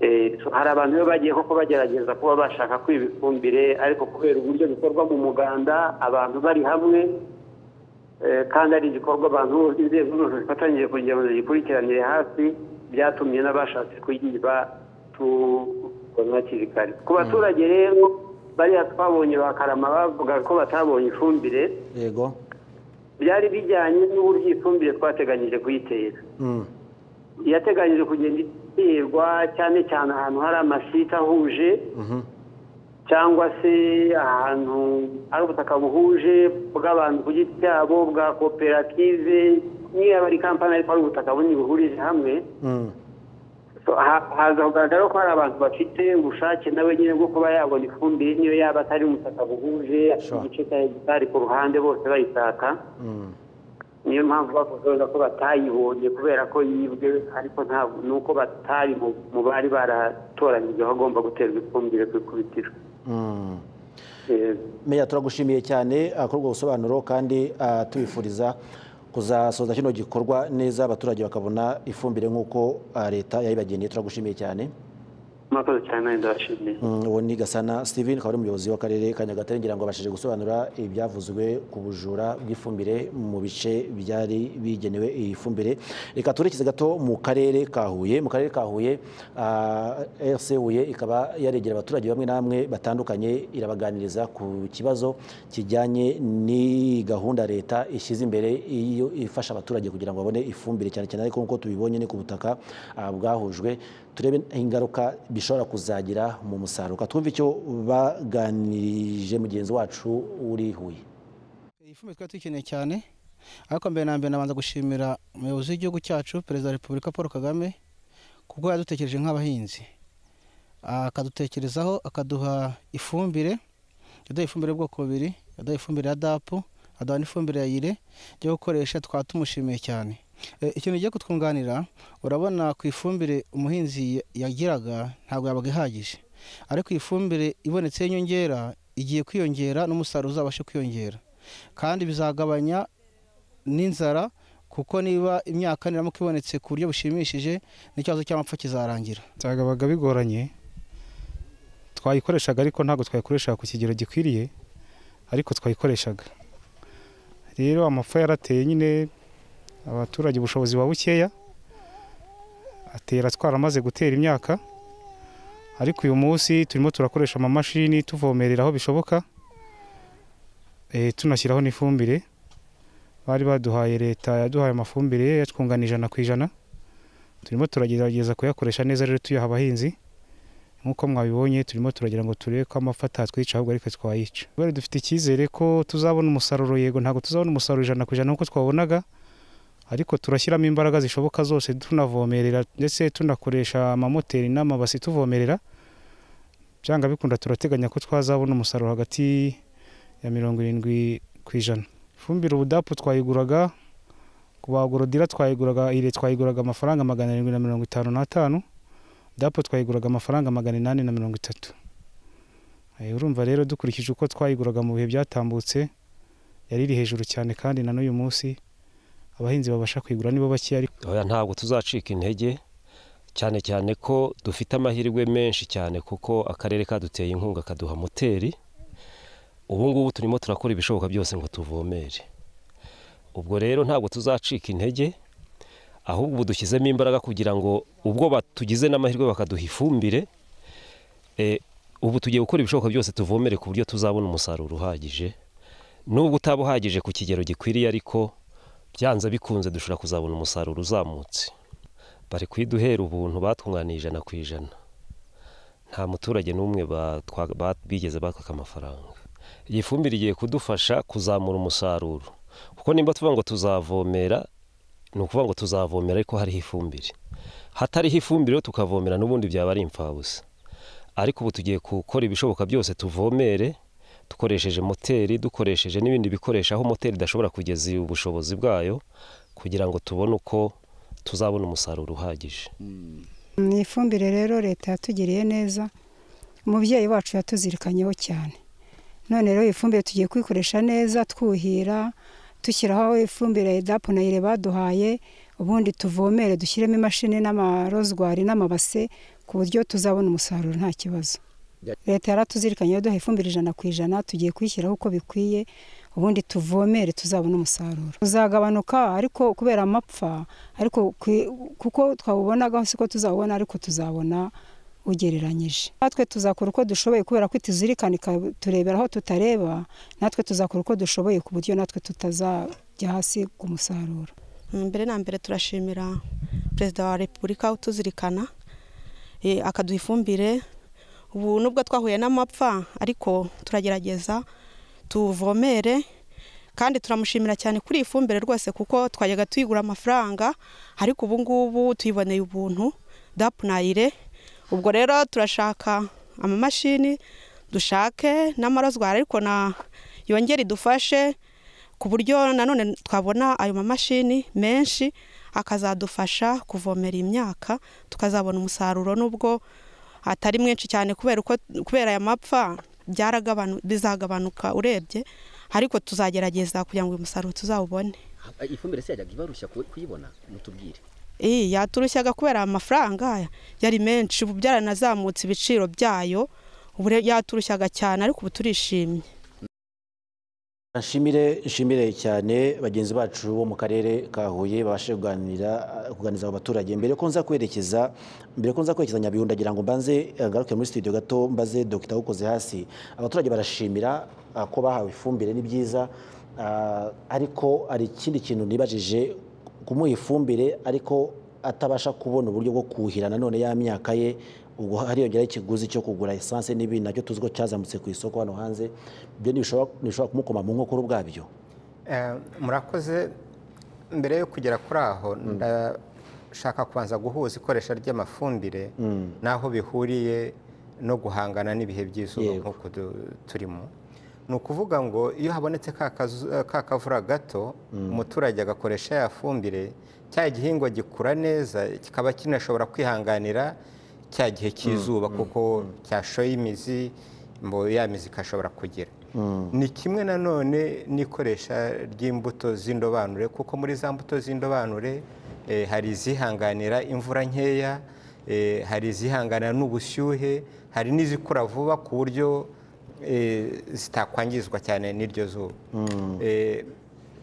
Eh, so hari abantu rero bagiye koko bagerageza kuba bashaka kwiba ifumbire ariko kubera uburyo bikorwa mu muganda abantu bari hamwe eh, kandi ari igikorwa abantu bose inzego zose zifatanyije kugira ngo zigikurikiranire hafi byatumye n'abashatse kuyiba tubona hakiri kare ku baturage rero bariya twabonye ba karama bavuga ko batabonye ifumbire yego byari bijyanye n'uburyo ifumbire twateganyije kuyitera Mm. yateganyije kugenda iterwa cyane cyane ahantu hari amasite ahuje Mhm. cyangwa se ahantu hari ubutaka buhuje bw'abantu ku giti cyabo bwa koperative niba ari kampani ariko ari ubutaka bunini buhurije hamwe Mm. So, ha- haza kugaragara ko hari abantu bafite ubushake nawe nyine bwo kuba yabona ifumbire niyo yaba atari ubutaka buhuje afite Sure. igice cya hegitari ku ruhande bose bayitaka Mm. niyo mpamvu bavuga ko batayibonye kubera ko yibwe ariko ntabwo ni uko batari mu- mu bari baratoranyije aho agomba guterwa ifumbire ku ikubitiro Yego. meya turagushimiye cyane ah, kuri ubwo busobanuro kandi ah, tubifuriza kuzasoza kino gikorwa neza abaturage bakabona ifumbire nk'uko ah, leta yayibageneye turagushimiye cyane murakoze cyane nawe ndabashimiye Mm, uwo ni gasana steven akaba ari umuyobozi w'akarere ka nyagatare ngira ngo abashije gusobanura ibyavuzwe ku bujura bw'ifumbire mu bice byari bigenewe iyi fumbire reka turekize gato mu karere ka huye mu karere ka huye ah, rc huye ikaba yaregera abaturage bamwe na bamwe batandukanye irabaganiriza ku kibazo kijyanye ni gahunda leta ishyize imbere iyo ifasha abaturage kugira ngo babone ifumbire cyane cyane ariko nk'uko tubibonye ni ku butaka ah, bwahujwe turebe ingaruka bishobora kuzagira mu musaruro Reka twumve icyo baganirije mugenzi wacu uri huye Iyi fumbire twari dukeneye cyane ariko mbere na mbere nabanza gushimira umuyobozi w'igihugu cyacu perezida wa repubulika paul kagame kuko yadutekereje nk'abahinzi akadutekerezaho akaduha ifumbire yaduha ifumbire y'ubwoko bubiri yaduha ifumbire ya dapu aduha n'ifumbire ya ire yo gukoresha twaba tumushimiye cyane E, ikintu giye kutwunganira urabona ku ifumbire umuhinzi ya- yagiraga ntabwo yabaga ihagije ariko iyi fumbire ibonetse y'inyongera igiye kwiyongera n'umusaruro uzabashe kwiyongera kandi bizagabanya n'inzara kuko niba imyaka niramuka ibonetse ku buryo bushimishije n'ikibazo cy'amapfa kizarangira byagabaga bigoranye twayikoreshaga ariko ntabwo twayikoreshaga ku kigero gikwiriye ariko twayikoreshaga rero amapfa yarateye nyine abaturage ubushobozi buba bukeya atera twaramaze gutera imyaka ariko uyu munsi turimo turakoresha amamashini tuvomerera aho bishoboka eh, tunashyiraho n'ifumbire bari baduhaye leta yaduhaye amafumbire yatwungana ijana ku ijana turimo turagerageza kuyakoresha neza rero tuyaha abahinzi nk'uko mwabibonye turimo turagira ngo turebe ko amapfa atatwica ahubwo ariko twayica kubera dufite icyizere ko tuzabona umusaruro yego ntabwo tuzabona umusaruro ijana ku ijana nk'uko twabonaga ariko turashyiramo imbaraga zishoboka zose tunavomerera ndetse tunakoresha amamoteri n'amabasi tuvomerera byanga bikunda turateganya ko twazabona umusaruro hagati ya mirongo irindwi ku ijana ifumbire ubudapu twayiguraga ku bagorodira twayiguraga ire twayiguraga amafaranga magana arindwi na mirongo itanu n'atanu dapo twayiguraga amafaranga magana inani na mirongo itatu Eh, urumva rero dukurikije uko twayiguraga mu bihe byatambutse yari iri hejuru cyane kandi na n'uyu munsi abahinzi babasha kuyigura nibo bakeya ariko Oya, ntabwo tuzacika intege cyane cyane ko dufite amahirwe menshi cyane kuko akarere kaduteye inkunga kaduha moteri ubu ngubu turimo turakora ibishoboka byose ngo tuvomere ubwo rero ntabwo tuzacika intege ahubwo ubu dushyizemo imbaraga kugira ngo ubwo batugize n'amahirwe bakaduha ifumbire eh, ubu tugiye gukora ibishoboka byose tuvomere ku buryo tuzabona umusaruro uhagije nubwo utaba uhagije ku kigero gikwiriye ariko byanze bikunze dushobora kuzabona umusaruro uzamutse bari kuyiduhera ubuntu batwunganiye ijana ku ijana nta muturage n'umwe batwa- ba- bigeze bakaka amafaranga iyi fumbire igiye kudufasha kuzamura umusaruro kuko nimba tuvuga ngo tuzavomera ni ukuvuga ngo tuzavomera ariko hariho ifumbire hatariho ifumbire rero tukavomera n'ubundi byaba ari imfabusa ariko ubu tugiye gukora ibishoboka byose tuvomere dukoresheje moteri dukoresheje n'ibindi bikoresho aho moteri idashobora kugeza ubushobozi bwayo kugira ngo tubone uko tuzabona umusaruro uhagije ni ifumbire rero leta yatugiriye neza umubyeyi wacu yatuzirikanyeho cyane none rero iyi fumbire tugiye kuyikoresha neza twuhira dushyiraho ifumbire dapu na ire baduhaye ubundi tuvomere dushyiremo imashini n'amarozwari n'amabase ku buryo tuzabona umusaruro nta kibazo leta yaratuzirikanye duha ifumbire ijana ku ijana tugiye kuyishyiraho uko bikwiye ubundi tuvomere tuzabona umusaruro uzagabanuka ariko kubera amapfa ariko ku- kuko twawubonagaho siko tuzawubona ariko tuzabona ugereranyije natwe tuzakora uko dushoboye kubera ko ituzirikana ikaturebera aho tutareba natwe tuzakora uko dushoboye ku buryo natwe tutazajya hasi ku musaruro mbere na mbere turashimira perezida wa repubulika utuzirikana eh, akaduha ifumbire ubu nubwo twahuye n'amapfa ariko turagerageza tuvomere kandi turamushimira cyane kuri iyi fumbire rwose kuko twajyaga tuyigura amafaranga ariko ubu ngubu tuyiboneye ubuntu dapu nayire ubwo rero turashaka amamashini dushake n'amarozwari ariko na yongere idufashe ku buryo nanone twabona ayo mamashini menshi akazadufasha kuvomera imyaka tukazabona umusaruro n'ubwo atari mwinshi cyane kubera uko kubera aya mapfa byaragabanu- bizagabanuka urebye ariko tuzagerageza kugira ngo uyu musaruro tuzawubone ifumbire se yajyaga ibarushya ku- kuyibona mutubwire iyi yaturushyaga kubera amafaranga yari menshi ubu byaranazamutse ibiciro byayo ubu re- yaturushyaga cyane ariko ubu turishimye nshimire nshimire cyane bagenzi bacu bo mu karere ka huye babashe kuganira kuganiriza abo baturage mbere ko nza kwerekeza mbere ko nza kwerekeza nyabihu ndagira ngo mbanze eh, ngaruke muri studio gato mbaze dr ukoze hasi abaturage barashimira ah, ko bahawe ifumbire ni byiza ah, ariko hari ikindi kintu nibajije kumuha ifumbire ariko atabasha kubona uburyo bwo kuhira nanone ya myaka ye ubwo hariyongeraho ikiguzi cyo kugura esanse n'ibindi nacyo tuzi ko cyazamutse ku isoko hano hanze ibyo ntibishobora ntibishobora kumukoma mu nkokora ubwabyo Eh, murakoze mbere yo kugera kuri aho ndashaka kubanza guhuza ikoresha ry'amafumbire Mm. n'aho bihuriye no guhangana n'ibihe by'izuba Yego. nk'uko du- turimo ni ukuvuga ngo iyo habonetse ka kazu- ka kavura gato umuturage agakoresha ya fumbire cya gihingwa gikura neza kikaba kinashobora kwihanganira cya gihe cy'izuba kuko cyashoye imizi mbo ya mizi ikashobora kugira ni kimwe nanone n'ikoresha ry'imbuto z'indobanure kuko muri za mbuto z'indobanure eh, hari izihanganira imvura nkeya eh, hari izihanganira n'ubushyuhe hari n'izikura vuba ku buryo eh, zitakwangizwa cyane n'iryo zuba Eh,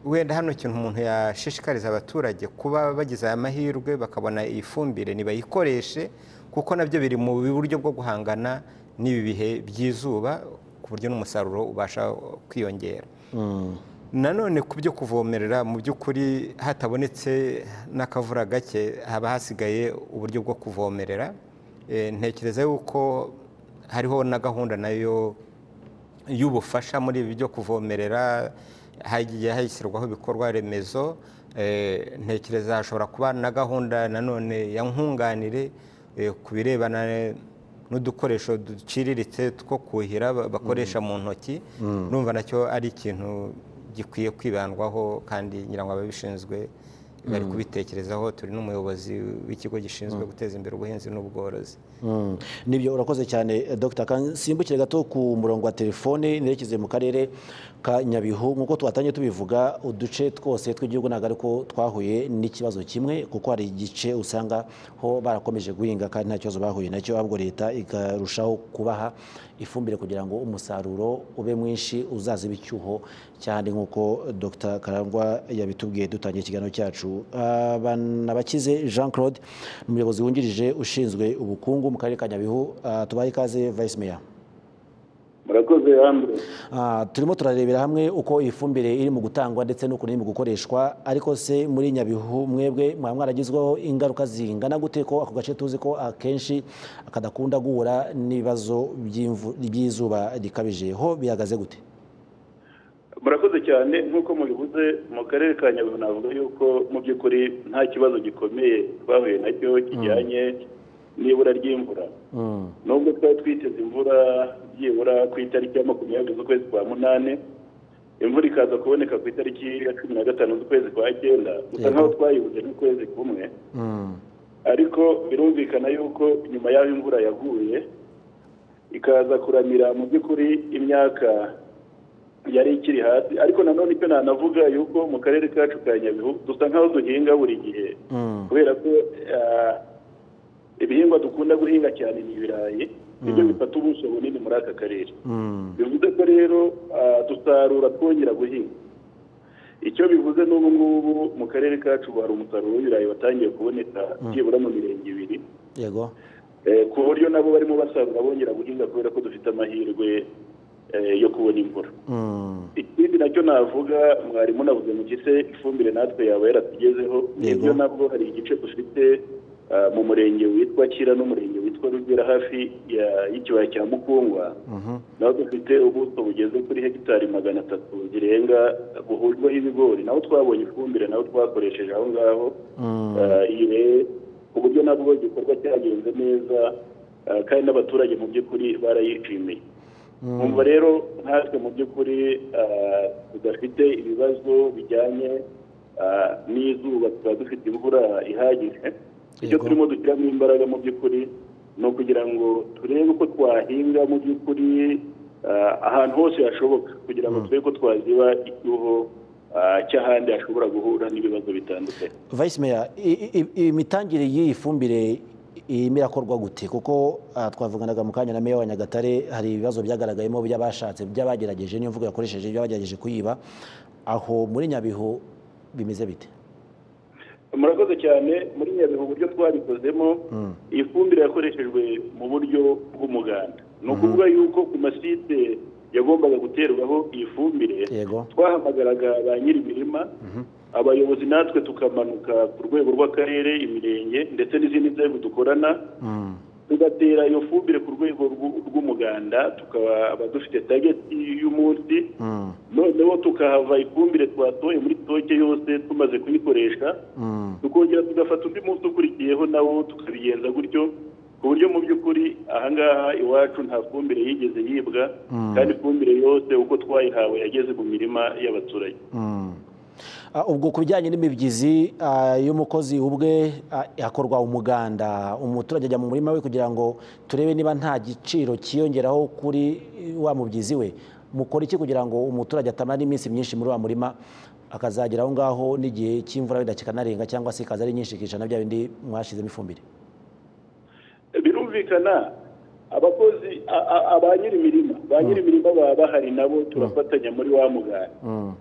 wenda hano ikintu umuntu yashishikariza abaturage kuba bagize aya mahirwe bakabona iyi fumbire nibayikoreshe kuko nabyo biri mu buryo bwo guhangana n'ibi bihe by'izuba ku buryo n'umusaruro ubasha kwiyongera nanone ku byo kuvomerera mu by'ukuri hatabonetse n'akavura gake haba hasigaye uburyo bwo kuvomerera Eh, ntekereza yuko hariho na gahunda nayo y'ubufasha muri ibi byo kuvomerera hagiye hashyirwaho ibikorwa remezo eh, ntekereza hashobora kuba na gahunda nanone ya nkunganire eh, ku birebana n'udukoresho duciriritse two kuhira ba- bakoresha mu ntoki Mm. numva nacyo ari ikintu gikwiye kwibandwaho kandi ngira ngo ababishinzwe bari Mm. kubitekerezaho turi n'umuyobozi w'ikigo gishinzwe Mm. guteza imbere ubuhinzi n'ubworozi Mm. nibyo urakoze cyane eh, dr Ka- simbukire gato ku murongo wa telefone nerekeze mu karere ka nyabihu nk'uko twatangiye tubivuga uduce twose tw'igihugu ntabwo ariko twahuye n'ikibazo kimwe kuko hari igice usanga ho barakomeje guhinga kandi nta kibazo bahuye nacyo ahubwo leta ikarushaho kubaha ifumbire kugira ngo umusaruro ube mwinshi uzaziba icyuho cyane nk'uko dr karangwa yabitubwiye dutangiye ikiganiro cyacu banabakize jean claude ni umuyobozi wungirije ushinzwe ubukungu mu karere ka nyabihu Ah, tubahe ikaze vice mayor murakoze hambere Ah, turimo turarebera hamwe uko iyi fumbire iri mu gutangwa ndetse n'ukuntu iri mu gukoreshwa ariko se muri nyabihu mwebwe mwaba mwaragizweho ingaruka zingana gute ko ako gace tuzi ko akenshi kadakunda guhura n'ibibazo by'imvu- by'izuba rikabije ho bihagaze gute murakoze cyane nk'uko mubivuze mu karere ka nyabihu navuga yuko mu by'ukuri nta kibazo gikomeye twahuye nacyo kijyanye n'ibura ry'imvura nubwo twari twiteze imvura byibura ku itariki ya makumyabiri z'ukwezi kwa munani imvura ikaza kuboneka ku itariki ya cumi na gatanu z'ukwezi kwa cyenda gusa Yego. nkaho twayibuze n'ukwezi kumwe ariko birumvikana yuko nyuma y'aho imvura yaguye ikaza kuramira mu by'ukuri imyaka yari ikiri hasi ariko nanone icyo nanavuga yuko mu karere kacu ka nyabihu dusa nkaho duhinga buri gihe kubera ko ah, ibihingwa dukunda guhinga cyane ni ibirayi nibyo bifata ubuso bunini muri aka karere bivuze ko rero ah, dusarura twongera guhinga icyo bivuze n'ubu ngubu mu karere kacu hari umusaruro w'ibirayi watangiye kuboneka Mm. byibura mu mirenge ibiri yego Eh, ku buryo nabo barimo basarura bongera guhinga kubera ko dufite amahirwe eh, yo kubona imvura Mm. ikindi nacyo navuga mwarimu navuze mu gise ifumbire natwe yaba yaratugezeho nibyo nabwo hari igice dufite ah, mu murenge witwa kira n'umurenge witwa rugera hafi ya- y'ikibaya cya mukungwa naho dufite ubuso bugeze kuri hegitari magana atatu zirenga buhurwaho ibigori naho twabonye ifumbire naho twakoresheje aho ngaho Ah, iyi rero ku buryo nabwo igikorwa cyagenze neza ah, kandi n'abaturage mu by'ukuri barayishimiye nkumva rero nkatwe mu by'ukuri ah, tudafite ibibazo bijyanye ah, n'izuba tukaba dufite imvura ihagije icyo Yego. turimo dushyiramo imbaraga mu by'ukuri ni ukugira ngo turebe uko twahinga mu by'ukuri ah, ahantu hose hashoboka kugira ngo turebe ko twaziba icyuho ah, cy'ahandi hashobora guhura n'ibibazo bitandukanye vice meya i- i- i- imitangire y'iyi fumbire irimo irakorwa gute kuko ah, twavuganaga mu kanya na meya wa nyagatare hari ibibazo byagaragayemo by'abashatse by'abagerageje niyo mvugo yakoresheje by'abagerageje kuyiba aho muri nyabihu bimeze bite murakoze cyane muri nyabihu uburyo twabikozemo iyi fumbire yakoreshejwe mu buryo bw'umuganda ni ukuvuga yuko ku masite yagombaga guterwaho iyi fumbire yego twahamagaraga ba nyiri imirima abayobozi natwe tukamanuka ku rwego rw'akarere imirenge ndetse n'izindi nzego dukorana tugatera iyo fumbire ku rwego rw'u- rw'umuganda tukaba dufite tageti y'umunsi noneho tukahava ifumbire twatoye muri stoke yose tumaze kuyikoresha tukongera tugafata undi munsi ukurikiyeho nawo tukabigenza gutyo ku buryo mu by'ukuri ahangaha iwacu nta fumbire yigeze yibwa kandi ifumbire yose uko twayihawe yageze mu mirima y'abaturage Ah, ubwo ku bijyanye n'imibyizi ah, y'umukozi ubwe ah, hakorwa umuganda umuturage ajya mu murima we kugira ngo turebe niba nta giciro cyiyongeraho kuri eh, wa mubyizi we mukora iki kugira ngo umuturage atamara iminsi myinshi muri wa murima akazagera aho ngaho n'igihe cy'imvura wenda kikanarenga cyangwa se ikaza ari nyinshi ikicana bya bindi mwashyizemo ifumbire birumvikana abakozi a- a- a- ba nyiri imirima ba nyiri imirima baba bahari nabo turafatanya muri wa muganda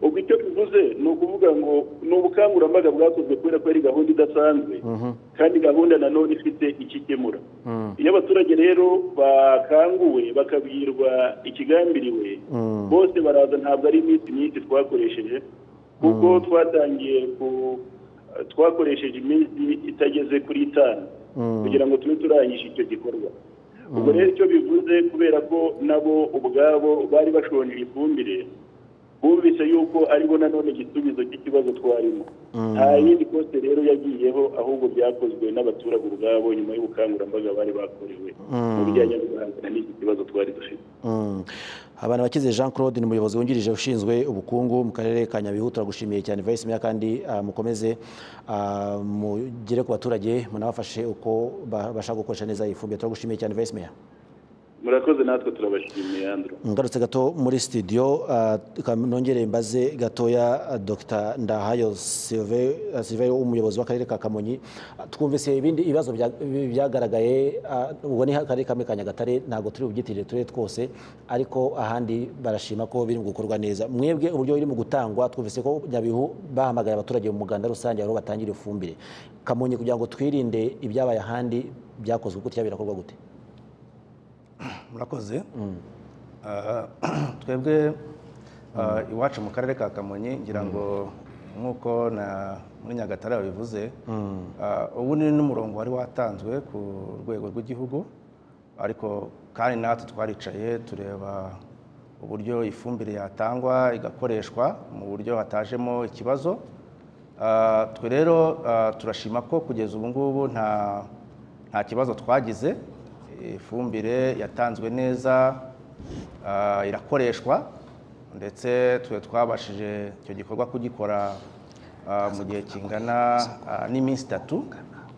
ubwo icyo bivuze ni ukuvuga ngo ni ubukangurambaga bwakozwe kubera ko ari gahunda idasanzwe kandi gahunda nanone ifite icyo ikemura iyo abaturage rero bakanguwe bakabwirwa ikigambiriwe bose baraza ntabwo ari iminsi myinshi twakoresheje kuko twatangiye ku twakoresheje iminsi itageze kuri itanu kugira ngo tube turangisha icyo gikorwa ubwo rero icyo bivuze kubera ko nabo ubwabo bari bashonje ifumbire bumvise yuko aribo nanone igisubizo cy'ikibazo twarimo nta yindi kote rero yagiyeho ahubwo byakozwe n'abaturage ubwabo nyuma y'ubukangurambaga bari bakorewe mu bijyanye no guhangana n'iki kibazo twari dufite Mm. Habana bakize Jean Claude ni umuyobozi wungirije ushinzwe ubukungu mu karere ka Nyabihu turagushimiye cyane Vice Mayor kandi ah, mukomeze ah, mugere ku baturage munabafashe uko ba- bashaka gukoresha neza iyi fumbire turagushimiye cyane Vice Mayor murakoze natwe turabashimiye andro ngarutse gato muri studio ah, ka- nongere mbaze gatoya ah, Dr Ndahayo Sylvain ah, Sylvain, umuyobozi w'akarere ka Kamonyi Ah, twumvise ibindi ibibazo bya- bi- byagaragaye ah, ubwo ni akarere kamwe ka Nyagatare ntabwo turi bubyitirire turere twose ariko ahandi barashima ko biri mu gukorwa neza mwebwe uburyo biri mu gutangwa twumvise ko Nyabihu bahamagaye abaturage mu muganda rusange aho batangira ifumbire Kamonyi kugira ngo twirinde ibyabaye ahandi byakozwe gutya birakorwa gute murakoze Ah, twebwe ah, iwacu mu karere ka kamonyi ngira ngo nk'uko na muri nyagatare babivuze ah, ubu ni n'umurongo wari watanzwe ku rwego rw'igihugu ariko kandi natwe twaricaye tureba uburyo ifumbire yatangwa igakoreshwa mu buryo hatajemo ikibazo Ah, twe rero ah, turashima ko kugeza ubu ngubu nta nta kibazo twagize ifumbire yatanzwe neza ah, irakoreshwa ndetse twe twabashije icyo gikorwa kugikora ah, mu gihe kingana ah, n'iminsi itatu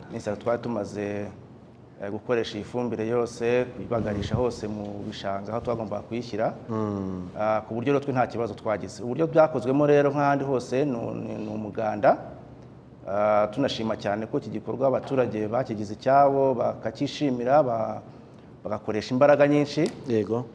iminsi itatu twari tumaze eh, gukoresha iyi fumbire yose kuyibagarisha hose mu bishanga aho twagombaga kuyishyira Ah, ku buryo rero twe nta kibazo twagize uburyo byakozwemo rero nk'ahandi hose ni ni- ni umuganda Ah, tunashima cyane ko iki gikorwa abaturage bakigize icyabo bakacyishimira ba- bagakoresha imbaraga nyinshi yego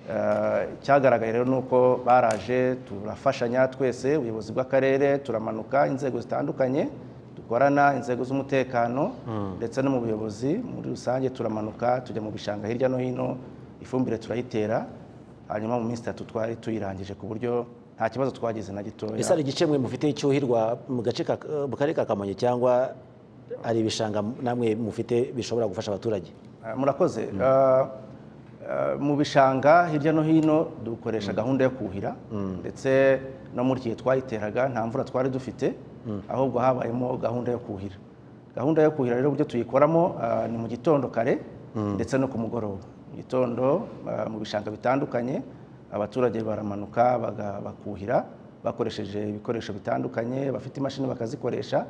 cyagaragaye rero ni uko baraje turafashanya twese ubuyobozi bw'akarere turamanuka inzego zitandukanye dukorana inzego z'umutekano ndetse no mu buyobozi muri rusange turamanuka tujya mu bishanga hirya no hino ifumbire turayitera hanyuma mu minsi itatu twari tuyirangije ku buryo nta kibazo twagize na gitoya ese hari igice mwe mufite icyuhirwa mu gace ka- mu karere ka kamonyi cyangwa hari ibishanga namwe mufite bishobora gufasha abaturage Eh, murakoze Eh, eh, mu bishanga hirya no hino dukoresha gahunda yo kuhira ndetse no muri iki gihe twayiteraga nta mvura twari dufite ahubwo habayemo gahunda yo kuhira gahunda yo kuhira rero uburyo tuyikoramo ah, ni mu gitondo kare ndetse no ku mugoroba mu gitondo ah, mu bishanga bitandukanye abaturage baramanuka baga- bakuhira bakoresheje ibikoresho bitandukanye bafite imashini bakazikoresha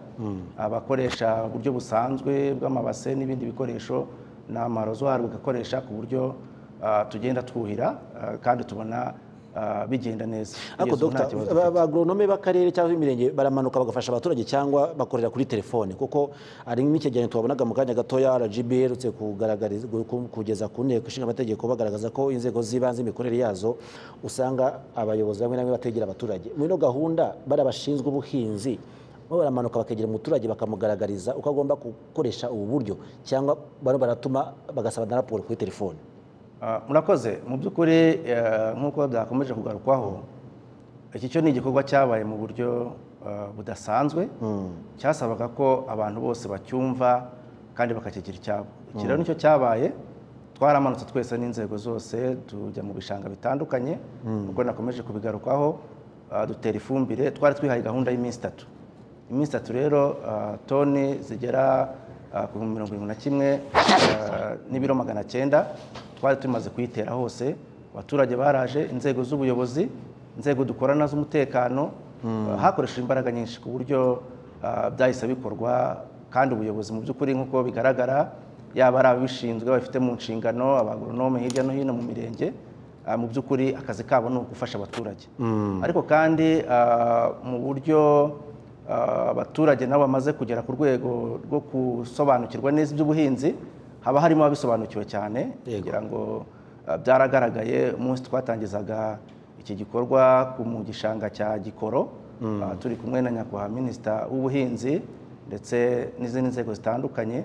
abakoresha uburyo busanzwe bw'amabase n'ibindi bikoresho ni amarozwari bigakoresha ku buryo ah, tugenda twuhira ah, kandi tubona ah, bigenda neza Kugeza ariko ubu nta dogita kibazo ba- ba- agoronome b'akarere cyangwa imirenge baramanuka bagafasha abaturage cyangwa bakorera kuri telefone kuko hari nk'icyegeranyo tubabonaga mu kanya gatoya rgb iherutse kugaragariza- ku- kugeza ku nteko ishinga amategeko bagaragaza ko inzego z'ibanze imikorere yazo usanga abayobozi bamwe na bamwe bategera abaturage muri ino gahunda bari abashinzwe ubuhinzi bo baramanuka bakegera umuturage bakamugaragariza uko agomba gukoresha ubu buryo cyangwa bano baratuma bagasaba na raporo kuri telefone Ah, murakoze mu by'ukuri eh, nk'uko byakomeje kugarukwaho iki cyo ni igikorwa cyabaye mu buryo ah, budasanzwe cyasabaga ko abantu bose bacyumva kandi bakakigira icyabo iki rero Mm. nicyo cyabaye twaramanutse twese n'inzego zose tujya mu bishanga bitandukanye Mm. ubwo nakomeje kubigarukaho ah, dutera ifumbire twari twihaye gahunda y'iminsi itatu iminsi itatu rero ah, toni zigera ah, ku bihumbi mirongo irindwi na kimwe ah, n'ibiro magana cyenda twari tumaze kuyitera hose abaturage baraje inzego z'ubuyobozi inzego dukorana z'umutekano Mm. ah, hakoreshejwe imbaraga nyinshi ku buryo ah, byahise bikorwa kandi ubuyobozi mu by'ukuri nk'uko bigaragara yaba ari ababishinzwe babifite mu nshingano abagoronome hirya no hino mu mirenge ah, mu by'ukuri akazi kabo ni ugufasha abaturage ariko kandi ah, mu buryo ah, abaturage nabo bamaze kugera ku rwego rwo gusobanukirwa neza iby'ubuhinzi haba harimo ababisobanukiwe cyane kugira ngo ah, byaragaragaye umunsi twatangizaga iki gikorwa ku- mu gishanga cya gikoro Mm. ah, turi kumwe na nyakubahwa minisita w'ubuhinzi ndetse n'izindi nzego zitandukanye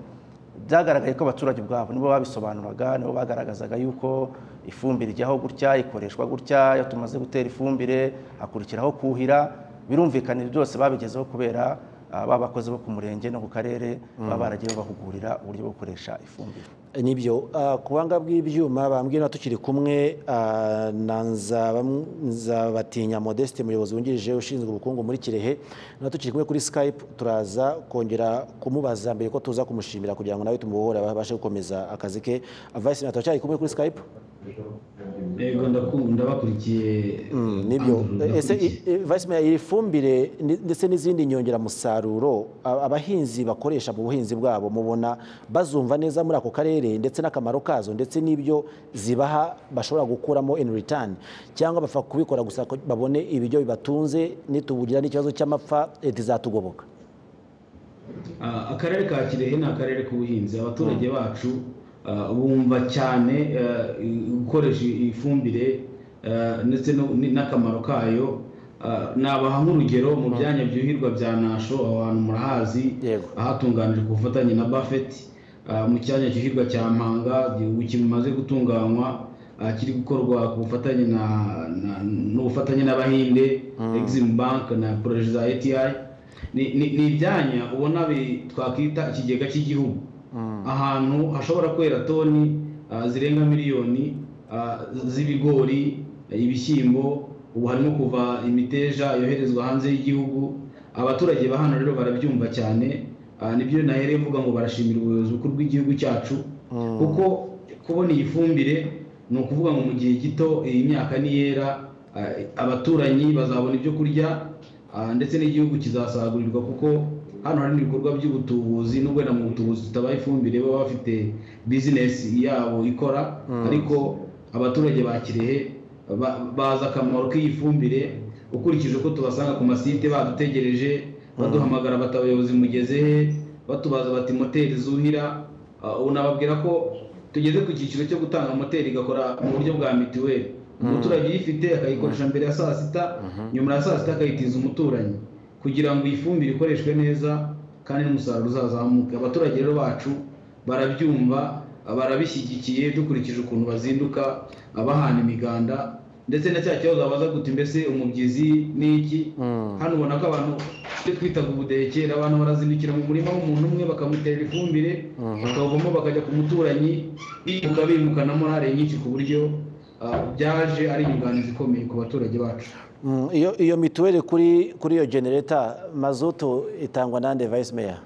byagaragaye ko abaturage ubwabo nibo babisobanuraga nibo bagaragazaga yuko ifumbire ijyaho gutya ikoreshwa gutya iyo tumaze gutera ifumbire hakurikiraho kuhira birumvikana ibyo byose babigezeho kubera ah, ba bakozi bo ku murenge no ku karere baba Mm. baragiye babahugurira uburyo bwo gukoresha ifumbire nibyo ah, ku buhanga bw'ibyuma bambwira tukiri kumwe ah, na Nzabam- nzabatinya modeste umuyobozi wungirije ushinzwe ubukungu muri kirehe na tukiri kumwe kuri skype turaza kongera kumubaza mbere ko tuza kumushimira kugira ngo nawe tumuhora babashe gukomeza akazi ke vice senator cyari kumwe kuri skype yego ndakunda ndabakurikiye nibyo Andrew, ese i- i- vice mayor iri fumbire ndi- ndetse n'izindi nyongeramusaruro a- abahinzi bakoresha mu buhinzi bwabo mubona bazumva neza muri ako karere ndetse n'akamaro kazo ndetse n'ibyo zibaha bashobora gukuramo in return cyangwa bapfa kubikora gusa ko babone ibiryo bibatunze nitubugira n'ikibazo cy'amapfa leta izatugoboka Ah, akarere ka kirehe ni akarere k'ubuhinzi abaturage bacu ah, bumva cyane ah, gukoresha ifumbire ah, ndetse no- ni- n'akamaro kayo Ah, nabaha nk'urugero mu byanya byuhirwa bya nasho aho hantu murahazi ahatunganijwe ku bufatanye na buffett Ah, mu cyanya cyuhirwa cya mpanga igihugu kimaze gutunganywa ah, kiri gukorwa ku bufatanye na na- n'ubufatanye n'abahinde exim bank na poroje za eti ni ni- ni ibyanya ubona bi- twakwita ikigega cy'igihugu ahantu hashobora kwera toni ah, zirenga miliyoni ah, z'ibigori ibishyimbo ubu harimo kuva imiteja yoherezwa hanze y'igihugu abaturage ba hano rero barabyumva cyane ah, nibyo nahereye mvuga ngo barashimira ubuyobozi bukuru bw'igihugu cyacu kuko kubona iyi fumbire ni ukuvuga ngo mu gihe gito iyi myaka niyera ah, abaturanyi bazabona ibyo kurya ah, ndetse n'igihugu kizasagurirwa kuko hano hari ibikorwa by'ubutubuzi nubwo wenda mu butubuzi tutabaha ifumbire baba bafite bizinesi yabo ikora Mm. ariko abaturage ba kirehe ba- bazi akamaro k'iyi fumbire ukurikije uko tubasanga ku masite badutegereje baduhamagara bati abayobozi mugeze he batubaza bati moteri zuhira Ah, ubu nababwira ko tugeze ku cyiciro cyo gutanga moteri igakora mu buryo bwa mituweli umuturage uyifite akayikoresha mbere ya saa sita nyuma ya saa sita akayitiza umuturanyi kugira ngo iyi fumbire ikoreshwe neza kandi n'umusaruro uzazamuke abaturage rero bacu barabyumva barabishyigikiye dukurikije ukuntu bazinduka bahana imiganda ndetse na cya kibazo babaza guti mbese umubyizi ni iki hano ubona ko abantu ibyo twitaga ubuderekera abantu barazindukira mu murima w'umuntu umwe bakamutera ifumbire bakawuvamo bakajya ku muturanyi bimuka bimuka na morale nyinshi ku buryo ah, byaje ari inyunganizi ikomeye ku baturage bacu Mm, iyo iyo mituweli kuri kuri iyo genereta mazutu itangwa nande vice mayor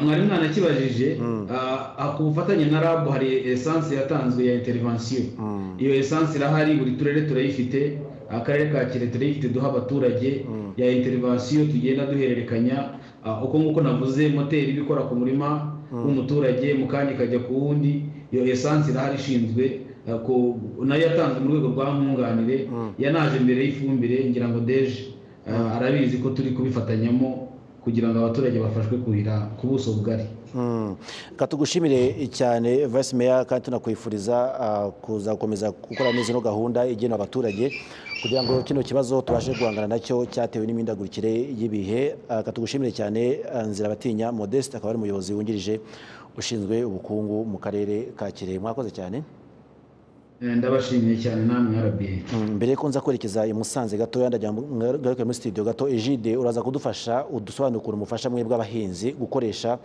mwari mwanakibajije ku bufatanye na rabu hari esanse yatanzwe ya interivansiyo iyo esanse irahari buri turere turayifite akarere ka kire turayifite duha abaturage ya interivansiyo tugenda duhererekanya Ah, uko nguko navuze moteri iba ikora ku murima w'umuturage mu kanya ikajya ku wundi iyo esanse irahari ishinzwe ah, ku- nayo yatanzwe mu rwego rwa nkunganire yanaje mbere y'ifumbire ngira ngo deje ah, arabizi ko turi kubifatanyamo kugira ngo abaturage bafashwe kuhira ku buso bugari Mm. Reka tugushimire cyane vice mayor kandi tunakwifuriza ah, kuza gukomeza gukora neza ino gahunda igenewe abaturage kugira ngo kino kibazo tubashe guhangana nacyo cyatewe n'imihindagurikire y'ibihe Ah, reka tugushimire cyane ah, nzira batinya modeste akaba ari umuyobozi wungirije ushinzwe ubukungu mu karere ka kirehe mwakoze cyane Eh, ndabashimiye cyane namwe rba Mm, mbere ko nza kwerekeza i Musanze gatoya ndajya mu- ngaruke muri studio gato Egide uraza kudufasha udusobanukura umufasha mwe bw'abahinzi gukoresha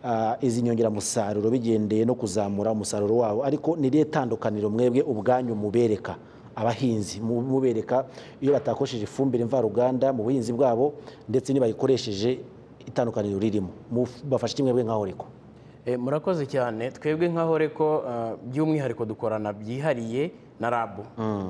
ah, izi nyongeramusaruro bigendeye no kuzamura umusaruro wabo ariko ni irihe tandukaniro mwebwe ubwanyu mubereka abahinzi mu- mubereka iyo batakoresheje ifumbire mvaruganda mu buhinzi bwabo ndetse nibayikoresheje itandukaniro ririmo Muf- bafasha kimwe mwe nkaho reko Eh, murakoze cyane twebwe nka horeko eh, by'umwihariko dukorana byihariye na rabu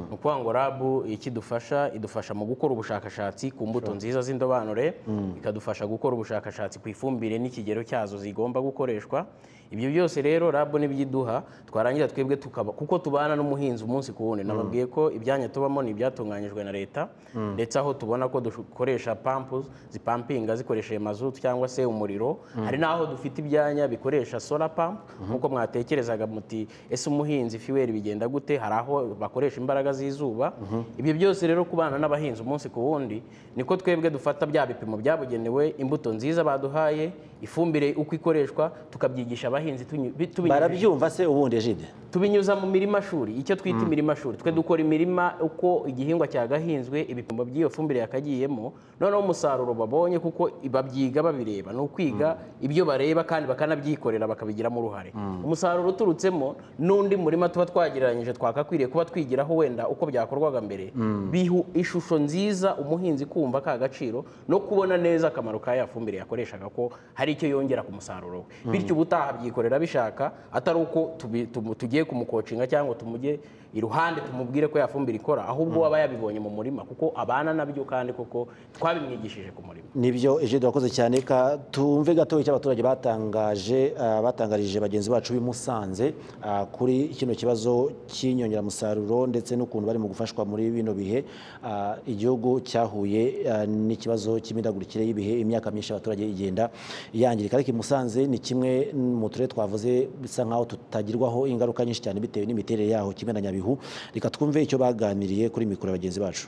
ni ukuvuga ngo rabu ikidufasha idufasha mu gukora ubushakashatsi ku mbuto Sure. nziza z'indobanure Mm. ikadufasha gukora ubushakashatsi ku ifumbire n'ikigero cyazo zigomba gukoreshwa ibyo byose rero rabu n'ibyiduha twarangiza twebwe tukaba kuko tubana n'umuhinzi umunsi ku wundi nababwiye ko ibyanya tubamo ni ibyatunganyijwe na leta Mm. ndetse aho tubona ko dukoresha pampu zipampinga zikoresheje mazutu cyangwa se umuriro Mm. hari n'aho dufite ibyanya bikoresha solar pump nk'uko mwatekerezaga muti ese umuhinzi fiweri bigenda gute hari aho bakoresha imbaraga z'izuba ibyo byose rero kubana n'abahinzi umunsi ku wundi niko twebwe dufata bya bipimo byabugenewe imbuto nziza baduhaye ifumbire uko ikoreshwa tukabyigisha abahinzi tunyu- bi- tubinyujije- barabyumva se ubundi Egide tubinyuza mu mirima shuri icyo twita Mm. imirima shuri twe dukora imirima uko igihingwa cyagahinzwe ibipimo by'iyo fumbire yakagiyemo noneho umusaruro babonye kuko babyiga babireba ni ukwiga ibyo bareba kandi bakanabyikorera bakabigiramo uruhare umusaruro uturutsemo n'undi murima tuba twagereranyije twakakwiriye kuba twigiraho wenda uko byakorwaga mbere Mm. bihu ishusho nziza umuhinzi kumva ka gaciro no kubona neza akamaro ka ya fumbire yakoreshaga ko hari icyo yongera ku musaruro we Mm. bityo ubutaha abyikorera abishaka atari uko tubi- tumu- tugiye kumukocinga cyangwa tumujye iruhande tumubwire ko ya fumbire ikora ahubwo aba yabibonye mu murima kuko abana nabyo kandi koko twabimwigishije ku murima nibyo Egide wakoze cyane ka tumve gato icyo abaturage batangaje ah, batangarije bagenzi bacu b'i Musanze ah, kuri kino kibazo cy'inyongeramusaruro ndetse n'ukuntu bari mu gufashwa muri bino bihe Ah, igihugu cyahuye ah, n'ikibazo cy'imidagurikire y'ibihe imyaka myinshi abaturage igenda yangirika ariko i Musanze ni kimwe mu turere twavuze bisa nkaho tutagirwaho ingaruka nyinshi cyane bitewe n'imiterere yaho kimwe na Nyabihu reka twumve icyo baganiriye kuri mikoro ya bagenzi bacu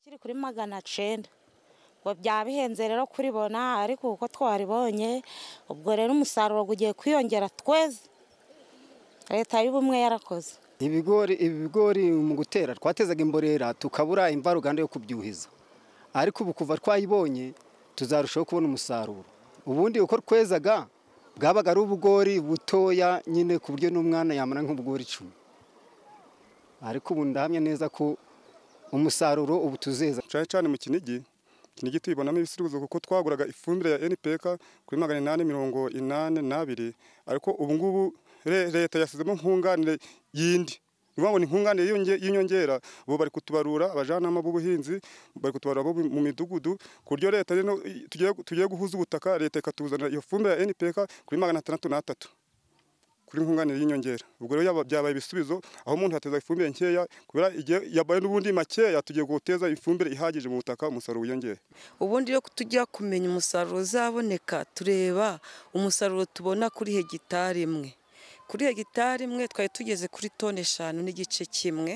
kiri kuri magana cyenda ngo byabihenze rero kuribona ariko uko twaribonye ubwo rero umusaruro ugiye kwiyongera tweze leta y'ubumwe yarakoze ibigori ibi bigori mu gutera twatezaga imborera tukabura imvaruganda yo kubyuhiza ariko ubu kuva twayibonye tuzarushaho kubona umusaruro ubundi uko twezaga bwabaga ari ubugori butoya nyine ku buryo n'umwana yamara nk'ubugori icumi ariko ubu ndahamya neza ko umusaruro ubu tuzeza cyane cyane mu kinigi kinigi tuyibonamo ibisubizo kuko twaguraga ifumbire ya npk kuri magana inani mirongo inani n'abiri ariko ubu ngubu re- leta yasizemo nkunganire yindi ni ukuvuga ngo ni nkunganire y'iyonge- y'inyongera ubu bari kutubarura abajyanama b'ubuhinzi bari kutubarura abo mu midugudu ku buryo leta rero i- tugiye tugiye guhuza ubutaka leta ikatuzanira iyo fumbire ya npk kuri magana atandatu n'atatu kuri nkunganire y'inyongera ubwo rero yaba- byabaye ibisubizo aho umuntu yateza ifumbire nkeya kubera igihe yabaye n'ubundi makeya tugiye guteza ifumbire ihagije mu butaka umusaruro wiyongere ubundi rero tujya kumenya umusaruro uzaboneka tureba umusaruro tubona kuri hegitari imwe kuri hegitari imwe twari tugeze kuri toni eshanu n'igice kimwe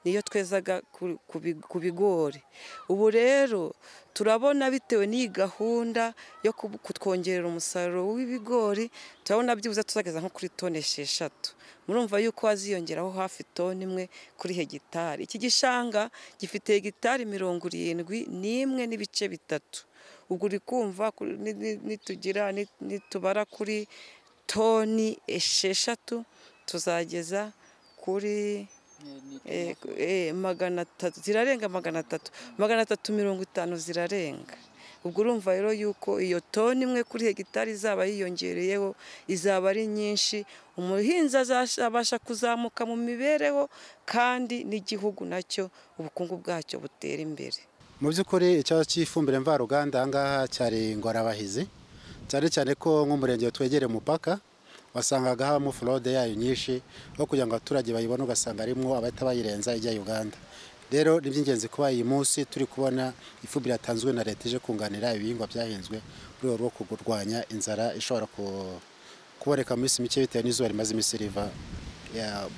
niyo twezaga ku- ku bi- ku bigori ubu rero turabona bitewe n'iyi gahunda yo kubu- kutwongerera umusaruro w'ibigori turabona byibuze tuzageza nko kuri toni esheshatu murumva yuko haziyongeraho hafi toni imwe kuri hegitari iki gishanga gifite hegitari mirongo irindwi n'imwe n'ibice bitatu ubwo uri kumva kuri- ni- ni- nitugira ni- nitubara kuri toni esheshatu tuzageza kuri eh, eh, magana atatu zirarenga magana atatu magana atatu mirongo itanu zirarenga ubwo urumva rero yuko iyo toni imwe kuri hegitari izaba yiyongereyeho izaba ari nyinshi umuhinzi azabasha kuzamuka mu mibereho kandi n'igihugu nacyo ubukungu bwacyo butera imbere mu by'ukuri ikibazo cy'ifumbire mvaruganda aha ngaha cyari ingorabahizi cyane cyane ko nk'umurenge twegereye umupaka wasangaga habamo forode yayo nyinshi aho kugira ngo abaturage bayibone ugasanga harimo abahita bayirenza ijya uganda rero ni iby'ingenzi kuba iyi munsi turi kubona ifumbire yatanzwe na leta ije kunganira ibihingwa byahinzwe mu rwego rwo kurwanya inzara ishobora kuboneka mu minsi mike bitewe n'izuba rimaze iminsi riva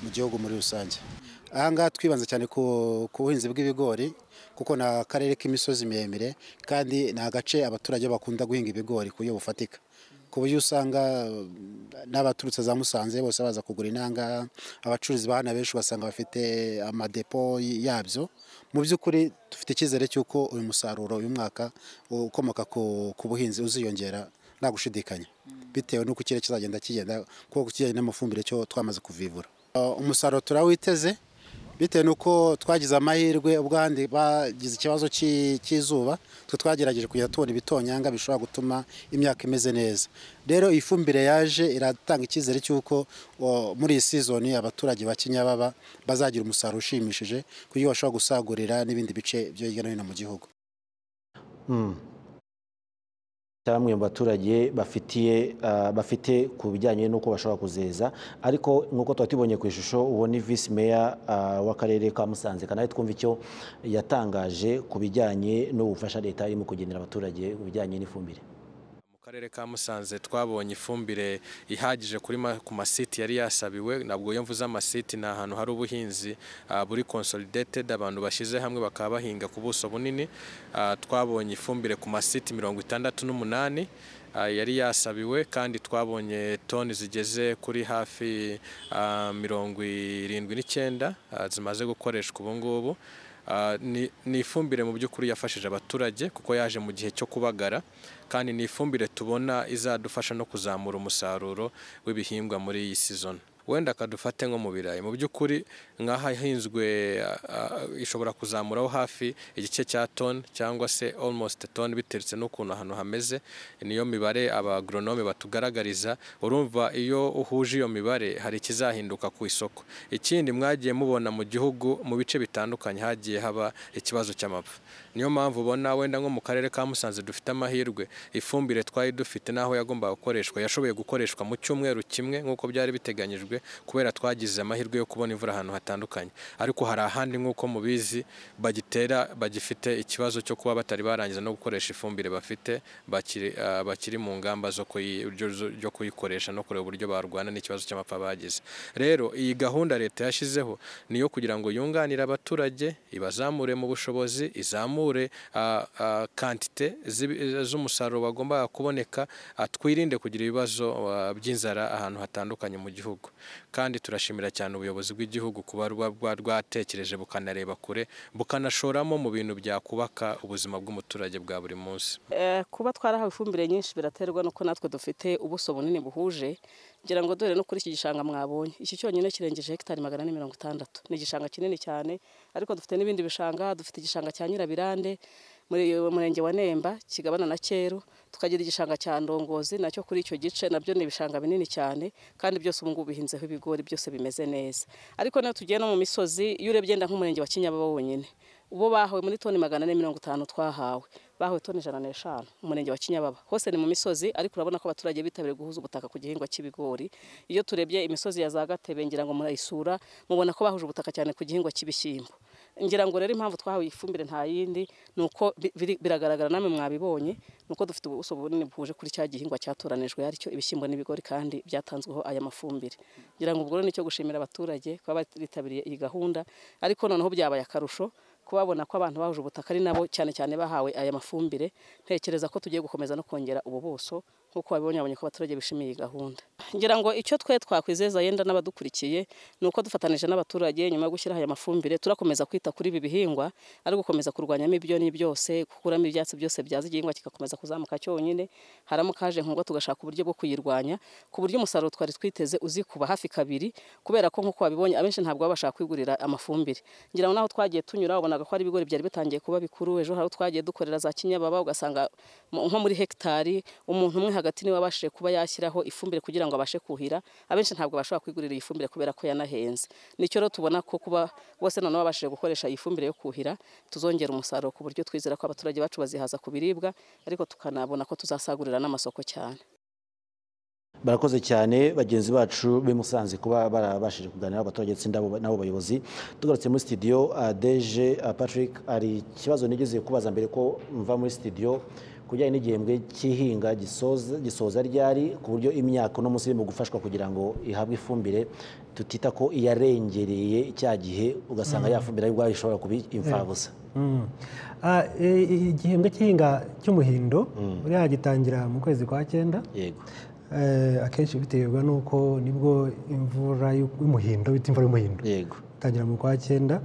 mu gihugu muri rusange aha ngaha twibanze cyane ku buhinzi bw'ibigori kuko ni akarere k'imisozi miremire kandi ni agace abaturage bakunda guhinga ibigori ku buryo bufatika ku buryo usanga n'abaturutse za musanze bose baza kugura inanga abacuruzi ba hano benshi ugasanga bafite amadepo yabyo mu by'ukuri dufite icyizere cy'uko uyu musaruro uyu mwaka ukomoka ku buhinzi uziyongera nta gushidikanya bitewe n'uko ikirere kizagenda kigenda kuko kijyanye n'amafumbire cyo twamaze kuvivura umusaruro turawiteze bitewe n'uko twagize amahirwe ubwo ahandi bagize ikibazo cy'izuba twe twagerageje kujya tubona ibitonyanga bishobora gutuma imyaka imeze neza rero iyi fumbire yaje iratanga icyizere cy'uko muri iyi sizoni abaturage ba kinyababa bazagira umusaruro ushimishije ku buryo bashobora gusagurira n'ibindi bice byo hirya no hino mu gihugu cyangwa mu baturage bafitiye bafite ku bijyanye n'uko bashobora kuzeza ariko nk'uko tuba tubonye ku ishusho uwo ni visi meya w'akarere ka musanze kandi twumva icyo yatangaje ku bijyanye n'ubufasha leta irimo kugenera abaturage ku bijyanye n'ifumbire mu karere ka musanze twabonye ifumbire ihagije ku masiti yari yasabiwe ntabwo iyo mvuze amasiti ni ahantu hari ubuhinzi buri consolidated abantu bashyize hamwe bakaba bahinga ku buso bunini twabonye ifumbire ku masiti mirongo itandatu n'umunani yari yasabiwe kandi twabonye toni zigeze kuri hafi mirongo irindwi n'icyenda zimaze gukoreshwa ubu ngubu ni ifumbire mu by'ukuri yafashije abaturage kuko yaje mu gihe cyo kubagara kandi ni ifumbire tubona izadufasha no kuzamura umusaruro w'ibihingwa muri iyi sizoni wenda akadufate nko mu birayi mu by'ukuri nk'ahahinzwe ishobora kuzamuraho hafi igice cya toni cyangwa se almost toni biteretse n'ukuntu ahantu hameze niyo mibare abagoronome batugaragariza urumva iyo uhuje iyo mibare hari ikizahinduka ku isoko ikindi mwagiye mubona mu gihugu mu bice bitandukanye hagiye haba ikibazo cy'amapfa niyo mpamvu ubona wenda nko mu karere ka musanze dufite amahirwe ifumbire twari dufite n'aho yagombaga gukoreshwa yashoboye gukoreshwa mu cyumweru kimwe nk'uko byari biteganyijwe kubera twagize amahirwe yo kubona imvura ahantu hatandukanye ariko hari ahandi nk'uko mubizi bagitera bagifite ikibazo cyo kuba batari barangiza no gukoresha ifumbire bafite bakiri mu ngamba zo kuyikoresha no kureba uburyo barwana n'ikibazo cy'amapfa bagize rero iyi gahunda leta yashyizeho ni iyo kugira ngo yunganire abaturage ibazamure mu bushobozi izamure kantite z'umusaruro wagombaga kuboneka twirinde kugira ibibazo by'inzara ahantu hatandukanye mu gihugu kandi turashimira cyane ubuyobozi bw'igihugu kuba rwatekereje bukanareba kure bukanashoramo mu bintu byakubaka ubuzima bw'umuturage bwa buri munsi kuba twarahawe ifumbire nyinshi biraterwa n'uko natwe dufite ubuso bunini buhuje ngira ngo dore no kuri iki gishanga mwabonye iki cyonyine kirengeje hegitari magana ane mirongo itandatu ni igishanga kinini cyane ariko dufite n'ibindi bishanga dufite igishanga cya nyirabirande muri murenge wa nemba kigabana na cyeru tukagira igishanga cya ndongozi nacyo kuri icyo gice nabyo ni ibishanga binini cyane kandi byose ubu ngubu bihinzeho ibigori byose bimeze neza ariko niyo tugiye no mu misozi iyo urebye nda nk'umurenge wa kinyababa wonyine ubu bahawe muri toni magana ane mirongo itanu twahawe bahawe toni ijana n'eshanu umurenge wa kinyababa hose ni mu misozi ariko urabona ko abaturage bitabiriye guhuza ubutaka ku gihingwa cy'ibigori iyo turebye imisozi ya za gatebe ngira ngo murayisura mubona ko bahuje ubutaka cyane ku gihingwa cy'ibishyimbo ngira ngo rero impamvu twahawe ifumbire nta yindi ni uko biragaragara namwe mwabibonye ni uko dufite ubuso bunini buhuje kuri cya gihingwa cyatoranijwe aricyo ibishyimbo n'ibigori kandi byatanzweho aya mafumbire ngira ngo ubwo rero nicyo gushimira abaturage kuba bitabiriye iyi gahunda ariko noneho byabaye akarusho kubabona ko abantu bahuje ubutaka ari nabo cyane cyane bahawe aya mafumbire ntekereza ko tugiye gukomeza no kongera ubu buso nk'uko wabibonye wabonye ko abaturage bishimiye iyi gahunda ngira ngo icyo twe twakwizeza yenda n'abadukurikiye dukurikiye ni uko dufatanyije n'abaturage nyuma yo gushyiraho aya mafumbire turakomeza kwita kuri ibi bihingwa ari ugukomeza kurwanyamo ibyonnyi byose gukuramo ibyatsi byose byaza igihingwa kigakomeza kuzamuka cyonyine haramuka haje nk'uko tugashaka uburyo bwo kuyirwanya ku buryo umusaruro twari twiteze uzikuba hafi kabiri kubera ko nk'uko wabibonye abenshi ntabwo baba bashaka kwigurira amafumbire ngira ngo n'aho twagiye tunyura wabonaga ko ari ibigori byari bitangiye kuba bikuru ejo hari aho twagiye dukorera za kinyababa ugasanga mu- nko muri hegitari umuntu umwe hagati niwe wabashije kuba yashyiraho ifumbire kugira ngo abashe kuhira abenshi ntabwo bashobora kwigurira iyi fumbire kubera ko yanahenze nicyo rero tubona ko kuba bose noneho babashije gukoresha iyi fumbire yo kuhira tuzongera umusaruro ku buryo twizera ko abaturage bacu bazihaza ku biribwa ariko tukanabona ko tuzasagurira n'amasoko cyane barakoze cyane bagenzi bacu b'i Musanze kuba barabashije kuganira n'abaturage ndetse n'abo n'abo bayobozi tugarutse muri studio uh, deje uh, patrick hari ikibazo nigeze kubaza mbere ko mva muri studio kujyanye n'igihembwe cy'ihinga gisoza gisoza ryari ku buryo imyaka uno munsi irimo gufashwa kugira ngo ihabwe ifumbire tutita ko iyarengereye cya gihe ugasanga Mhm. ya fumbire ari ubwayo ishobora kuba imfabusa Mm. Ah, e- e- igihembwe cy'ihinga cy'umuhindo buriya gitangira mu kwezi kwa cyenda yego Eh, akenshi biterwa n'uko nibwo imvura y'u- y'umuhindo bita imvura y'umuhindo yego itangira mu kwa cyenda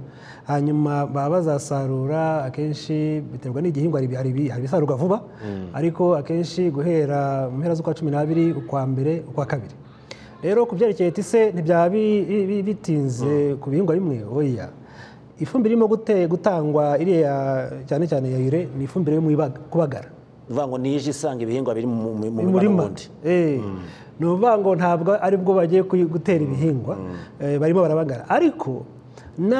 hanyuma baba bazasarura akenshi biterwa n'igihingwa hari ibi- hari ibi- hari ibisarurwa vuba Mm. ariko akenshi guhera mu mpera z'ukwa cumi n'abiri ukwa mbere ukwa kabiri rero ku byerekeye tise ntibyaba bi- bi- bitinze ku bihingwa bimwe oya ifumbire irimo gute- gutangwa iriya cyane cyane ya ire ni ifumbire yo mu ibaga- kubagara uvuga ngo nije isanga ibihingwa biri mu- mu- mu murima murima wundi Eh, ni ukuvuga ngo ntabwo aribwo bagiye kuyi- gutera ibihingwa eh, barimo barabagara ariko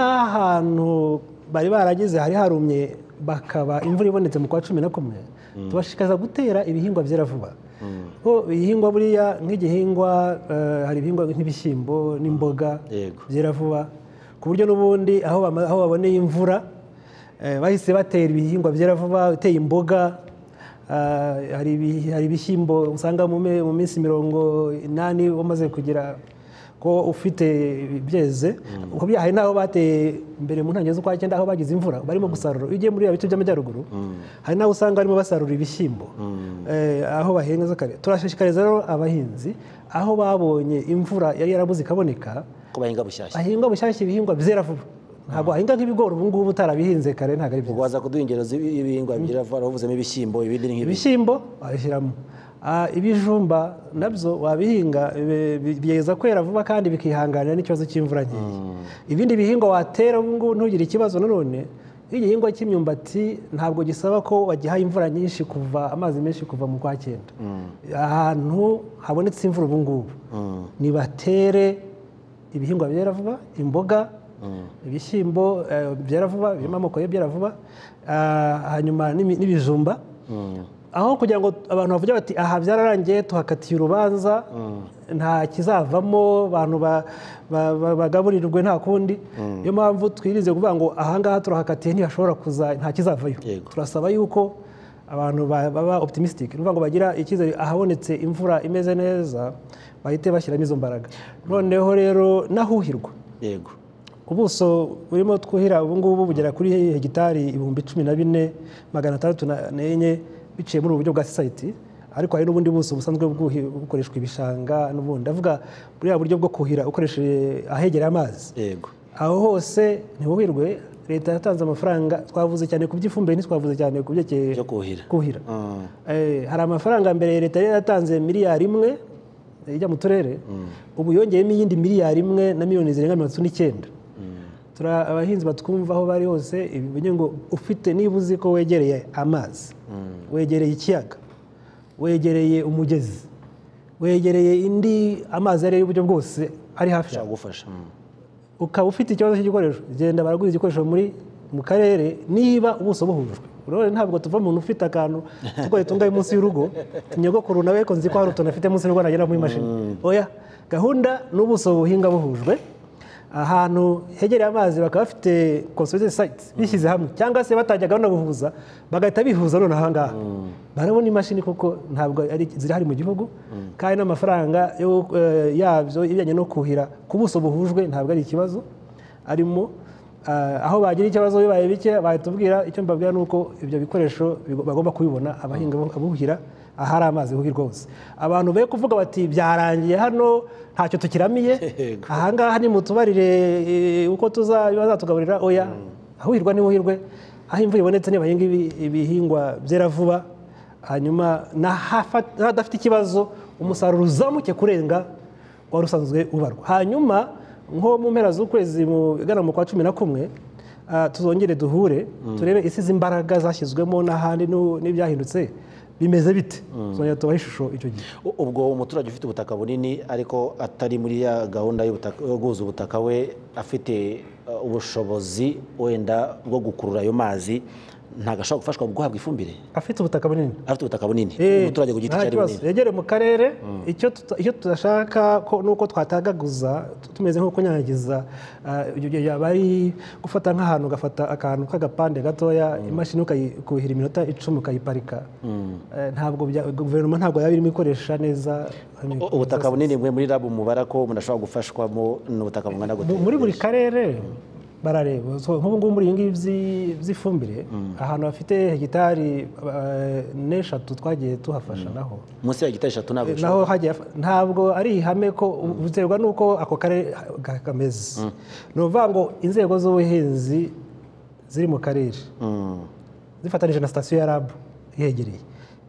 n'ahantu bari barageze hari harumye bakaba imvura ibonetse mu kwa cumi na kumwe tubashishikariza gutera ibihingwa byera vuba kuko ibihingwa buriya nk'igihingwa eh, hari ibihingwa nk'ibishyimbo n'imboga byera vuba ku buryo n'ubundi aho bama- aho baboneye imvura eh, bahise batera ibihingwa byera vuba uteye imboga Ah, hari ibi- hari ibishyimbo usanga mu me- mu minsi mirongo inani wamaze kugira ko ufite byeze Uko bya- hari n'aho bateye mbere mu ntangiriro z'ukwa cyenda aho bagize imvura barimo gusarura iyo ugiye muri biriya bice by'amajyaruguru hari n'aho usanga barimo basarura ibishyimbo eh, aho bahinga kare turashishikariza rero abahinzi aho babonye imvura yari yarabuze ikaboneka ko bahinga bushyashya bahinga bushyashya ibihingwa bizera vuba ntabwo wahinga nk'ibigori ubu ngubu utarabihinze kare ntabwo ari byiza waza kuduha ingero z'ibihingwa bigira vuba wavuzemo ibishyimbo ibindi ni nk'ibi ibishyimbo wabishyiramo Ah, ibijumba nabyo wabihinga bi- bi- bigeza kwera vuba kandi bikihanganira n'ikibazo cy'imvura nkeya ibindi bihingwa watera ubu ngubu ntugire ikibazo nanone igihingwa cy'imyumbati ntabwo gisaba ko wagihaye imvura nyinshi kuva amazi menshi kuva mu kwa cyenda ahantu habonetse imvura ubu ngubu nibatere ibihingwa byera vuba imboga ibishyimbo eh, byera vuba birimo amoko y'ibyera vuba Ah, hanyuma n'imi- n'ibijumba aho kugira ngo abantu bavuge bati aha byararangiye tuhakatiye urubanza nta kizavamo abantu ba- ba- ba- bagaburirwe nta kundi Mm. niyo mpamvu twirize kuvuga ngo ahangaha turahakatiye ntihashobora kuza nta kizavayo turasaba yuko abantu ba- baba optimistic ni ukuvuga ngo bagira icyizere ahabonetse imvura imeze neza bahite bashyiramo izo mbaraga noneho rero n'ahuhirwa yego ubuso burimo twuhira ubu ngubu bugera kuri hegitari ibihumbi cumi na bine magana atandatu na- n'enye biciye muri ubu buryo bwa sosayiti ariko hari n'ubundi buso busanzwe bwuhi- bukoreshwa ibishanga n'ubundi ndavuga buriya buryo bwo kuhira ukoresheje ahegera amazi yego aho hose ntihuhirwe leta yatanze amafaranga twavuze cyane ku by'ifumbire ntitwavuze cyane ku byerekeye kuhira kuhira Eh, hari amafaranga mbere leta yari yaratanze miliyari imwe eh, ijya mu turere ubu yongeyemo iyindi miliyari imwe na miliyoni zirenga mirongo itatu n'icyenda Turi abahinzi batwumva aho bari hose ibi bivuze ngo ufite niba uzi ko wegereye amazi wegereye ikiyaga wegereye umugezi wegereye indi amazi ari y'uburyo bwose ari hafi yawe gufasha ukaba ufite ikibazo cy'igikoresho genda baragura igikoresho muri mu karere niba ubuso buhujwe urabona ntabwo tuva umuntu ufite akantu tugoye tungaye munsi y'urugo nyogokuru nawe ko nzi ko hari utuntu afite munsi y'urugo nagera muri mashini oya gahunda n'ubuso buhinga buhujwe ahantu hegereye amazi bakaba bafite consolidated sites bishyize hamwe cyangwa se batangiye gahunda buhuza bagahita bihuza noneho aha ngaha barabona imashini kuko ntabwo ari zirahari mu gihugu kandi n'amafaranga yo- eh, yabyo ibijyanye no kuhira ku buso buhujwe ntabwo ari ikibazo arimo Ah, aho bagira ikibazo bibaye bike bahita ubwira icyo mbabwira ni uko ibyo bikoresho bigo- bagomba kubibona abahinga bo- abuhira ahari amazi bubi rwose abantu be kuvuga bati byarangiye hano ntacyo tukiramiye ahangaha ni mutubarire eh, uko tuza bazatugaburira oya ahuhirwa ntihuhirwe aho imvura ibonetse niba ibihingwa byera vuba hanyuma n'ahafa- n'ahadafite ikibazo umusaruro uzamuke kurenga wari usanzwe ubarwa hanyuma nko mu mpera z'ukwezi mu- igana mu kwa cumi na kumwe ah, tuzongere duhure turebe isi z'imbaraga zashyizwemo n'ahandi n'u- n'ibyahindutse bimeze bite tuzongera tubahe ishusho icyo gihe U- ubwo umuturage ufite ubutaka bunini ariko atari muri ya gahunda y'ubutaka- yo guhuza ubutaka we afite uh, ubushobozi wenda bwo gukurura ayo mazi ntabwo ashobora gufashwa guhabwa ifumbire afite ubutaka bunini afite ubutaka bunini Eh, umuturage ku giti nta cye ari kibazo. bunini yegereye mu karere icyo tuta- icyo tudashaka ko ni uko twatagaguza tu- tumeze nko kunyanyagiza ah, ibyo gihe yaba ari gufata nk'ahantu ugafata akantu k'agapande gatoya imashini ukayikuhira iminota icumi ukayiparika Eh, ntabwo bya- guverinoma ntabwo yaba irimo ikoresha neza U- ubutaka bunini mwe muri rabu mubara ko umuntu ashobora gufashwamo n'ubutaka bungana gute Mu- muri buri karere barareba So, nk'ubu ngubu muri ibingibi by'i- by'ifumbire ahantu hafite hegitari eh, n'eshatu twagiye tuhafasha naho munsi ya gitari eshatu ntabwo naho hagiye hafa- ntabwo ari ihame ko biterwa n'uko ako karere ka- kameze ni ukuvuga ngo inzego z'ubuhinzi ziri mu karere zifatanije na sitasiyo ya rabu ihegereye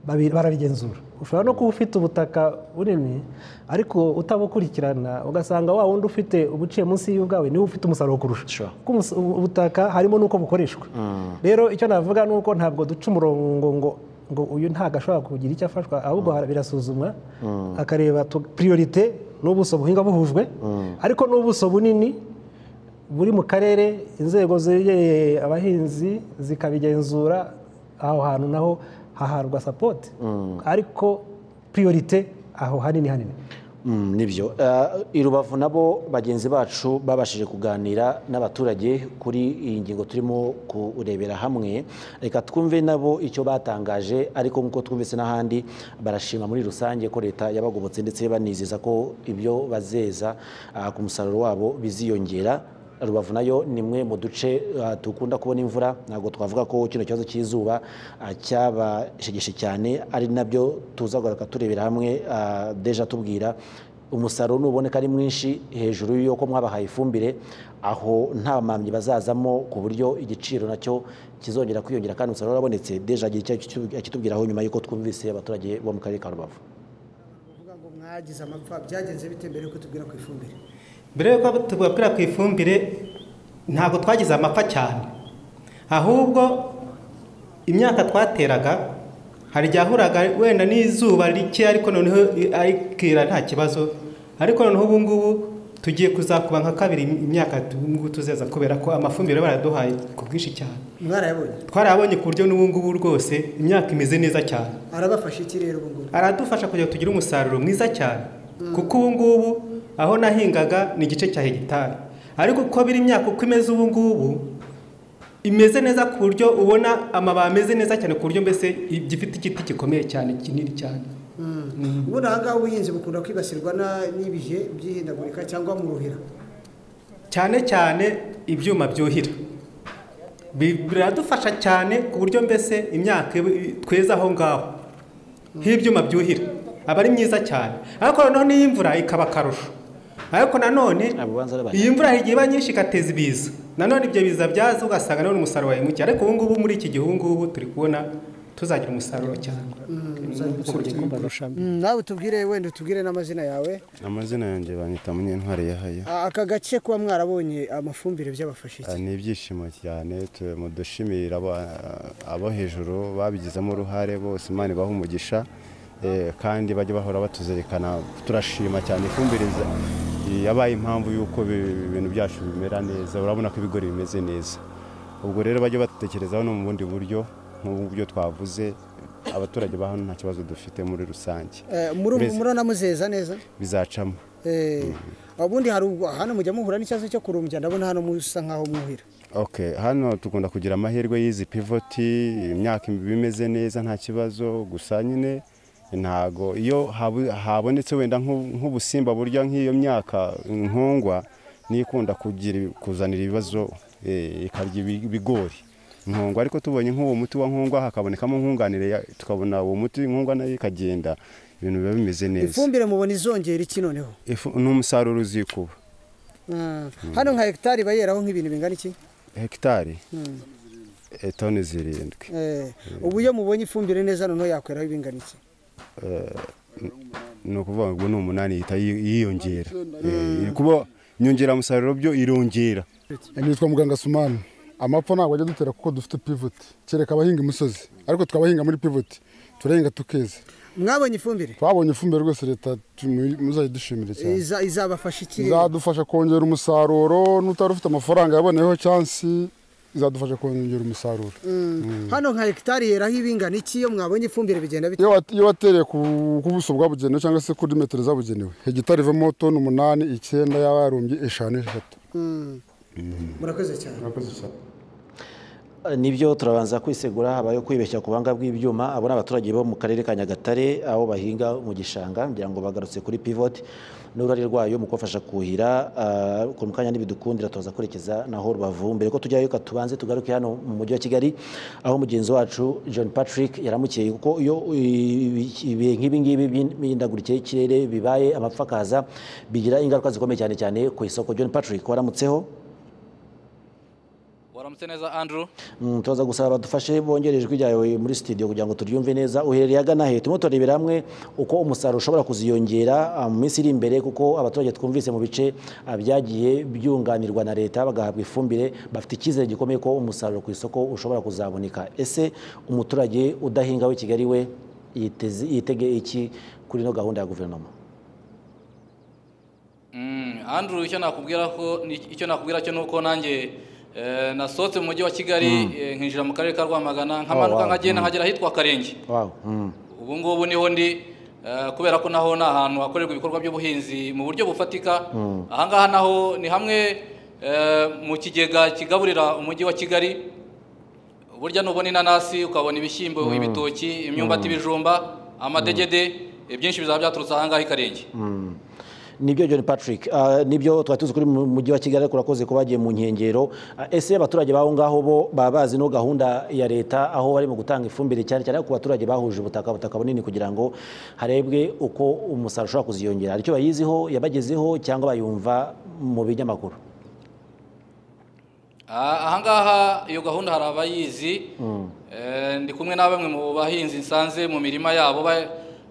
babi- barabigenzura ushobora no kuba ufite ubutaka bunini ariko utabukurikirana ugasanga wa wundi ufite ubuciye munsi y'ubwawe niwe ufite umusaruro kurusha kuko umus- ubu- ubutaka harimo n'uko bukoreshwa rero icyo navuga ni uko ntabwo duca umurongo ngo ngo uyu ntabwo ashobora kugira icyo afashwa ahubwo hara- birasuzumwa akareba tu- priorite n'ubuso buhinga buhujwe ariko n'ubuso bunini buri mu karere inzego zegereye abahinzi zikabigenzura aho hantu naho haharwa sapoti ariko priorite aho hanini hanini Mm, nibyo Eh, i rubavu nabo bagenzi bacu babashije kuganira n'abaturage kuri iyi ngingo turimo kurebera hamwe reka twumve nabo icyo batangaje ariko nk'uko twumvise n'ahandi barashima muri rusange ko leta yabagobotse ndetse banizeza ko ibyo bazeza ah, ku musaruro wabo biziyongera rubavu nayo ni imwe mu duce ah, dukunda kubona imvura ntabwo twavuga ko kino kibazo cy'izuba ah, cyabashegeshe cyane ari nabyo tuza kugaruka turebera hamwe ah, deja tubwira umusaruro nuboneka ari mwinshi hejuru y'uko mwabahaye ifumbire aho nta mpamyi bazazamo ku buryo igiciro nacyo kizongera kwiyongera kandi umusaruro warabonetse deja agira icyo akitu- akitubwiraho nyuma y'uko twumvise abaturage bo mu karere ka rubavu mwagize amapfa byagenze bite mbere yuko tubwira ku ifumbire mbere yuko tubabwira ku ifumbire ntabwo twagize amapfa cyane ahubwo imyaka twateraga hari igihe ahuraga wenda n'izuba rike ariko noneho arikira nta kibazo ariko noneho ubu ngubu tugiye kuzakuba nka kabiri imyaka ubu ngubu tuzeza kubera ko amafumbire baraduhaye ku bwinshi cyane mwarayabonye twarayabonye ku buryo n'ubu ngubu rwose imyaka imeze neza cyane arabafasha iki rero ubu ngubu aradufasha kugira ngo tugire umusaruro mwiza cyane kuko ubu ngubu aho nahingaga ni igice cya hegitari ariko uko biri imyaka uko imeze ubu ngubu imeze neza ku buryo ubona amababi ameze neza cyane ku buryo mbese gifite igiti gikomeye cyane kinini cyane Mm. ubundi aha ngaha ubuhinzi bukunda kwibasirwa na- n'ibihe by'ihindagurika cyangwa mu ruhira cyane cyane ibyuma byuhira Bi- biradufasha cyane ku buryo mbese imyaka iba- tweza aho ngaho nk'ibyuma byuhira aba ari myiza cyane ariko noneho n'iyo imvura ikaba akarusho ariko nanone iyi imvura igihe iba nyinshi igateza ibiza nanone ibyo biza byaza ugasanga nanone umusaruro wawe muke ariko ubu ngubu muri iki gihe ubu ngubu turi kubona tuzagira umusaruro cyane Mm, nawe tubwire wenda utubwire n'amazina yawe amazina yanjye banyita munyentwari yahaya A- aka gace kuba mwarabonye amafumbire byabafasha iki Ah, ni ibyishimo cyane tu- mu dushimira aba- abo hejuru babigizemo uruhare bose imana ibaha umugisha eh, kandi bajya bahora batuzirikana turashima cyane ifumbire iza- yabaye impamvu y'uko bi- ibintu byacu bimera neza urabona ko ibigori bimeze neza ubwo rero bajya badutekerezaho no mu bundi buryo nk'uburyo twavuze abaturage ba hano nta kibazo dufite muri rusange Eh, muri ubu Uretse- muranamuzeza neza bizacamo Eh, ubundi hari ubwo- hano mujya muhura n'ikibazo cyo kurumbya ndabona hano musa nk'aho muhira ok hano tugomba kugira amahirwe y'izi pivoti imyaka iba imeze neza nta kibazo gusa nyine ntago iyo habu- habonetse wenda nk'u- nk'ubusimba burya nk'iyo myaka inkongwa niyo ikunda kugira kuzanira ibibazo eh, ikarya ibi- ibigori nkongo ariko tubonye nk'uwo muti wa nkongwa hakabonekamo nkunganire ya- tukabona uwo muti nkongwa nayo ikagenda ibintu biba bimeze neza ifumbire mubona izongera iki noneho Ifu- ni umusaruro uzikuba Ah, hano nka hegitari iba yeraho nk'ibintu bingana iki hegitari Mm. eh, toni zirindwi Eh, ubu iyo mubonye ifumbire neza noneho yakweraho ibingana iki Eh, ni ukuvuga ngo ni umunani ihita yi- yiyongera Eh, kuba inyongeramusaruro byo irongera nitwa muganga sumani amapfa ntabwo ajya dutera kuko dufite pivoti kereka abahinga imisozi ariko tukabahinga muri pivoti turahinga tukeza mwabonye ifumbire twabonye ifumbire rwose leta tumu- muzayidushimire cyane Iza- izabafasha iki izadufasha kongera umusaruro n'utari ufite amafaranga yaboneyeho cyansi izadufasha kongera umusaruro Mm. hano nka hegitari yeraho ibingana iki iyo mwabonye ifumbire bigenda bite iyo wat- iyo watereye ku ku buso bwabugenewe cyangwa se kuri metero zabugenewe hegitari ivamo toni umunani icyenda yaba yarumbye eshanu eshatu Mm. murakoze cyane nibyo turabanza kwisegura habayeho kwibeshya ku buhanga bw'ibyuma abo ni abaturage bo mu karere ka nyagatare aho bahinga mu gishanga ngira ngo bagarutse kuri pivoti n'uruhare rwayo mu kubafasha kuhira ah, ku mukanya n'ibidukundira tuza kwerekeza naho rubavu mbere ko tujyayo ka tubanze tugaruke hano mu mujyi wa kigali aho mugenzi wacu john patrick yaramukiye kuko iyo i- ibihe nk'ibi ngibi by'imihindagurikire y'ikirere bibaye amapfa akaza bigira ingaruka zikomeye cyane cyane ku isoko john patrick waramutseho waramutse neza andrew Mm, tubaza gusaba badufashe bongere ijwi ryawe muri studio kugira ngo turyumve neza uherereye agana he turimo turebera hamwe uko umusaruro ushobora kuziyongera ah, mu minsi iri imbere kuko abaturage twumvise mu bice ah, byagiye byunganirwa na leta bagahabwa ifumbire bafite icyizere gikomeye ko umusaruro ku isoko ushobora kuzaboneka ese umuturage udahinga w'i kigali we yiteze- yitege iki kuri ino gahunda ya guverinoma Mm, andrew icyo nakubwira ko ni- icyo nakubwira cyo nuko nanjye eh, nasohotse mu mujyi wa kigali eh, nkinjira mu karere ka rwamagana nkamanuka wow, nkagenda mm. nkagera ahitwa karenge wow. mm. ubu ngubu niho ndi eh, kubera ko naho ni ahantu hakorerwa ibikorwa by'ubuhinzi mu buryo bufatika Mm. ahangaha naho ni hamwe eh, mu kigega kigaburira umujyi wa kigali burya nubona inanasi ukabona ibishyimbo Mm. ibitoki imyumbati Mm. ibijumba amadegede eh, byinshi bizaba byaturutse ahangaha i karenge Mm. nibyo john patrick Ah, nibyo twari tuzi kuri mu mujyi wa kigali ariko urakoze ko bagiye mu nkengero Ah, ese abaturage baho ngaho bo baba bazi no gahunda ya leta aho barimo gutanga ifumbire cyane cyane ku baturage bahuje ubutaka butaka bunini kugira ngo harebwe uko umusaruro ushobora kuziyongera hari icyo bayiziho yabagezeho cyangwa bayumva mu binyamakuru Ah, ahangaha iyo gahunda hari abayizi Mm. Eh, ndi kumwe na bamwe mu bahinzi nsanze mu mirima yabo ba-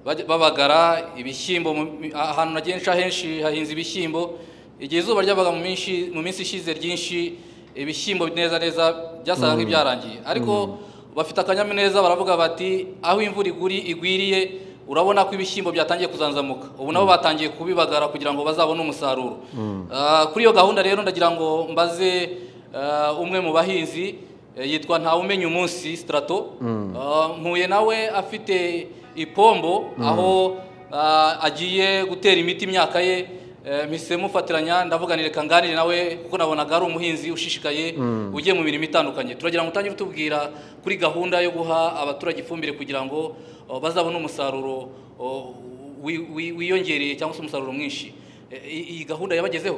bajya- babagara ibishyimbo mu mi- ahantu nagenshi ahenshi hahinze ibishyimbo igihe izuba ryabaga mu minsi mu minsi ishize ryinshi ibishyimbo neza neza byasaga Mm. nk'ibyarangiye ariko bafite akanyamuneza baravuga bati aho imvura iguri igwiriye urabona ko ibishyimbo byatangiye kuzanzamuka ubu nabo batangiye kubibagara kugira ngo bazabone umusaruro Ah, kuri iyo gahunda rero ndagira ngo mbaze ah, umwe mu bahinzi eh, yitwa ntawumenya umunsi strato Mm. Ah, mpuye nawe afite ipombo Mm. aho ah, agiye gutera imiti imyaka ye eh, mpise mufatiranya ndavuga ni reka nganire nawe kuko nabonaga ari umuhinzi ushishikaye Mm. ugiye mu mirimo itandukanye turagira ngo utange utubwira kuri gahunda yo guha abaturage ifumbire kugira ngo oh, bazabone umusaruro oh, wi- wi- wiyongereye cyangwa se umusaruro mwinshi Eh, i- iyi gahunda yabagezeho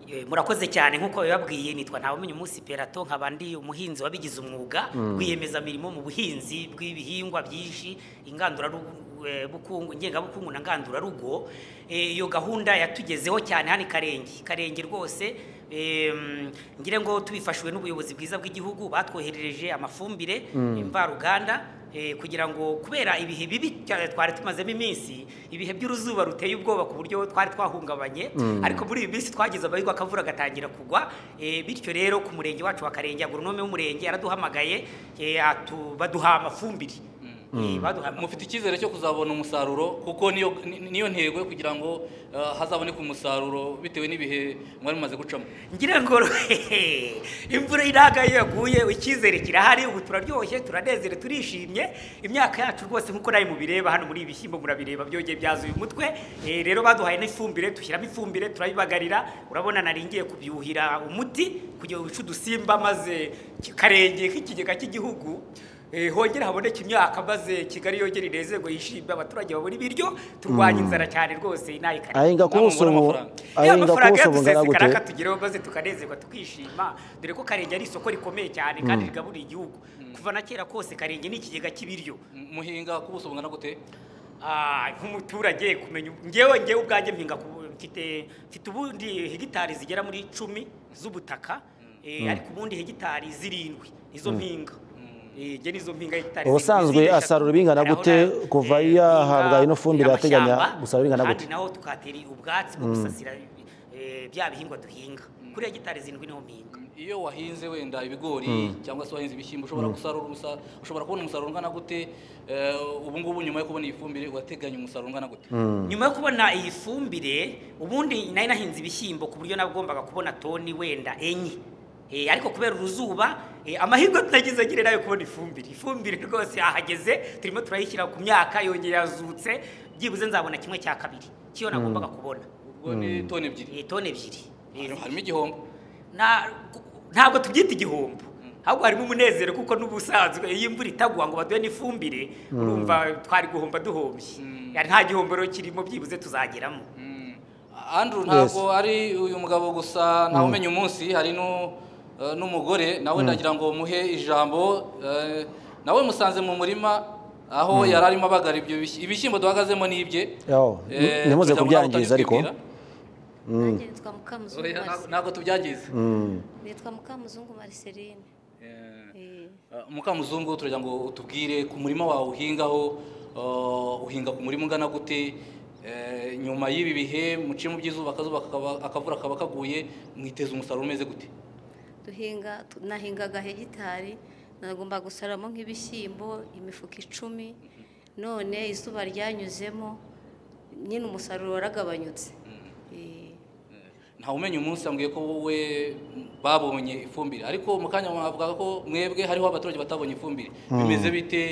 Eh, murakoze cyane nk'uko bababwiye nitwa ntawumenya umunsi perato nkaba ndi umuhinzi wabigize umwuga Mm. rwiyemezamirimo mu buhinzi bw'ibihingwa byinshi ingandurarugo eh, bukungu- ngengabukungu na ngandurarugo Eh, iyo gahunda yatugezeho cyane hano i karenge karenge rwose em, ngire ngo tubifashijwe n'ubuyobozi bwiza bw'igihugu batwoherereje amafumbire Mm. mvaruganda eh, kugira ngo kubera ibihe bibi cyane twari tumazemo iminsi ibihe by'uruzuba ruteye ubwoba ku buryo twari twahungabanye Mm. ariko muri iyi minsi twagize abayigwa akavura gatangira kugwa eh, bityo rero ku murenge wacu wa karenge agoronome w'umurenge yaraduhamagaye eh, atu- baduha amafumbire Eh, baduha mufite icyizere cyo kuzabona umusaruro kuko niyo ni- niyo ntego yo kugira ngo ah, hazaboneke umusaruro bitewe n'ibihe mwari mumaze gucamo ngira ngo imvura iraga iyo yaguye icyizere kirahari ubu turaryoshye turanezerewe turishimye imyaka yacu rwose nk'uko nawe mubireba hano muri ibi bishyimbo murabireba byongeye byazuye umutwe Eh, rero baduhaye n'ifumbire dushyiramo ifumbire turabibagarira urabona nari ngiye kubyuhira umuti kugira ngo wice udusimba maze karenge nk'ikigega cy'igihugu hongere haboneke imyaka maze kigali yongere inezerwe yishimye abaturage babona ibiryo turwanye Mm. inzara cyane rwose inaha ikare ahinga ku buso bu ahinga ku buso bungana gute amafaranga tugereho maze tukanezerwa tukishima dore ko karenge ari isoko rikomeye cyane Mm. kandi rigaburira igihugu kuva na kera kose karenge ni ikigega cy'ibiryo muhinga ku buso bungana gute nk'umuturage kumenya ngewe ngewe ubwanjye mpinga ku- mfite mfite ubundi hegitari zigera muri icumi z'ubutaka eh, Mm. ariko ubundi hegitari zirindwi nizo Mm. mpinga Eh, nge nizo mpinga hegitari ubusanzwe zirindwi, asarura ibingana gute kuva yahabwa ino fumbire ateganya amashyamba, gusarura ibingana kandi gute naho tukatera ubwatsi bwo Mm. gusasira eh, bya bihingwa duhinga kuri hegitari zirindwi niho mpinga iyo wahinze wenda ibigori Mm. cyangwa se wahinze ibishyimbo ushobora Mm. gusarura umusaruro ushobora kubona umusaruro ungana gute Eh, ubu ngubu nyuma yo kubona iyi fumbire urateganya umusaruro ungana gute Mm. nyuma yo kubona iyi fumbire ubundi nari nahinze ibishyimbo ku buryo nagombaga kubona toni wenda enye Eh, ariko kubera uruzuba eh, amahirwe tunagize nyine nayo kubona ifumbire ifumbire rwose yahageze turimo turayishyira ku myaka yongeye yazutse byibuze nzabona kimwe cya kabiri cyo Mm. nagombaga kubona ubwo ni toni ebyiri toni ebyiri harimo igihombo ntabwo tubyita igihombo ahubwo harimo umunezero kuko n'ubusanzwe iyo imvura itagwa ngo baduhe n'ifumbire Mm. urumva twari guhomba duhombye Yari nta gihombo rero kirimo byibuze tuzageramo Andrew ntabwo ari uyu mugabo gusa Mm. ntawumenya umunsi hari nu- eh, n'umugore nawe Mm. ndagira ngo muhe ijambo eh, nawe musanze mu murima aho Mm. yari arimo abagara ibyo bish- ibishyimbo duhagazemo n'ibye Yaho, Eh, ntimuze kugira ngo nawe kubyangiza ariko utanyitwibwira. Mm. nitwa mukamuzungu Oya, ntabwo- Marceline. ntabwo tubyangiza Mm. nitwa mukamuzungu marceline Eh, Eh, mukamuzungu turagira ngo utubwire ku murima wawe uhingaho eh, uhinga ku murima ungana gute Eh, nyuma y'ibi bihe muciye mu by'izuba akazuba kakaba- akavura kaba kaguye mwiteza umusaruro umeze gute duhinga tu- nahingaga hegitari nagomba gusaramo nk'ibishyimbo imifuka icumi none izuba ryanyuzemo nyine umusaruro waragabanyutse Eh, ntawumenya umunsi ambwiye ko wowe babonye ifumbire ariko mu kanya mwavuga ko mwebwe hariho abaturage batabonye ifumbire Mm. bimeze bite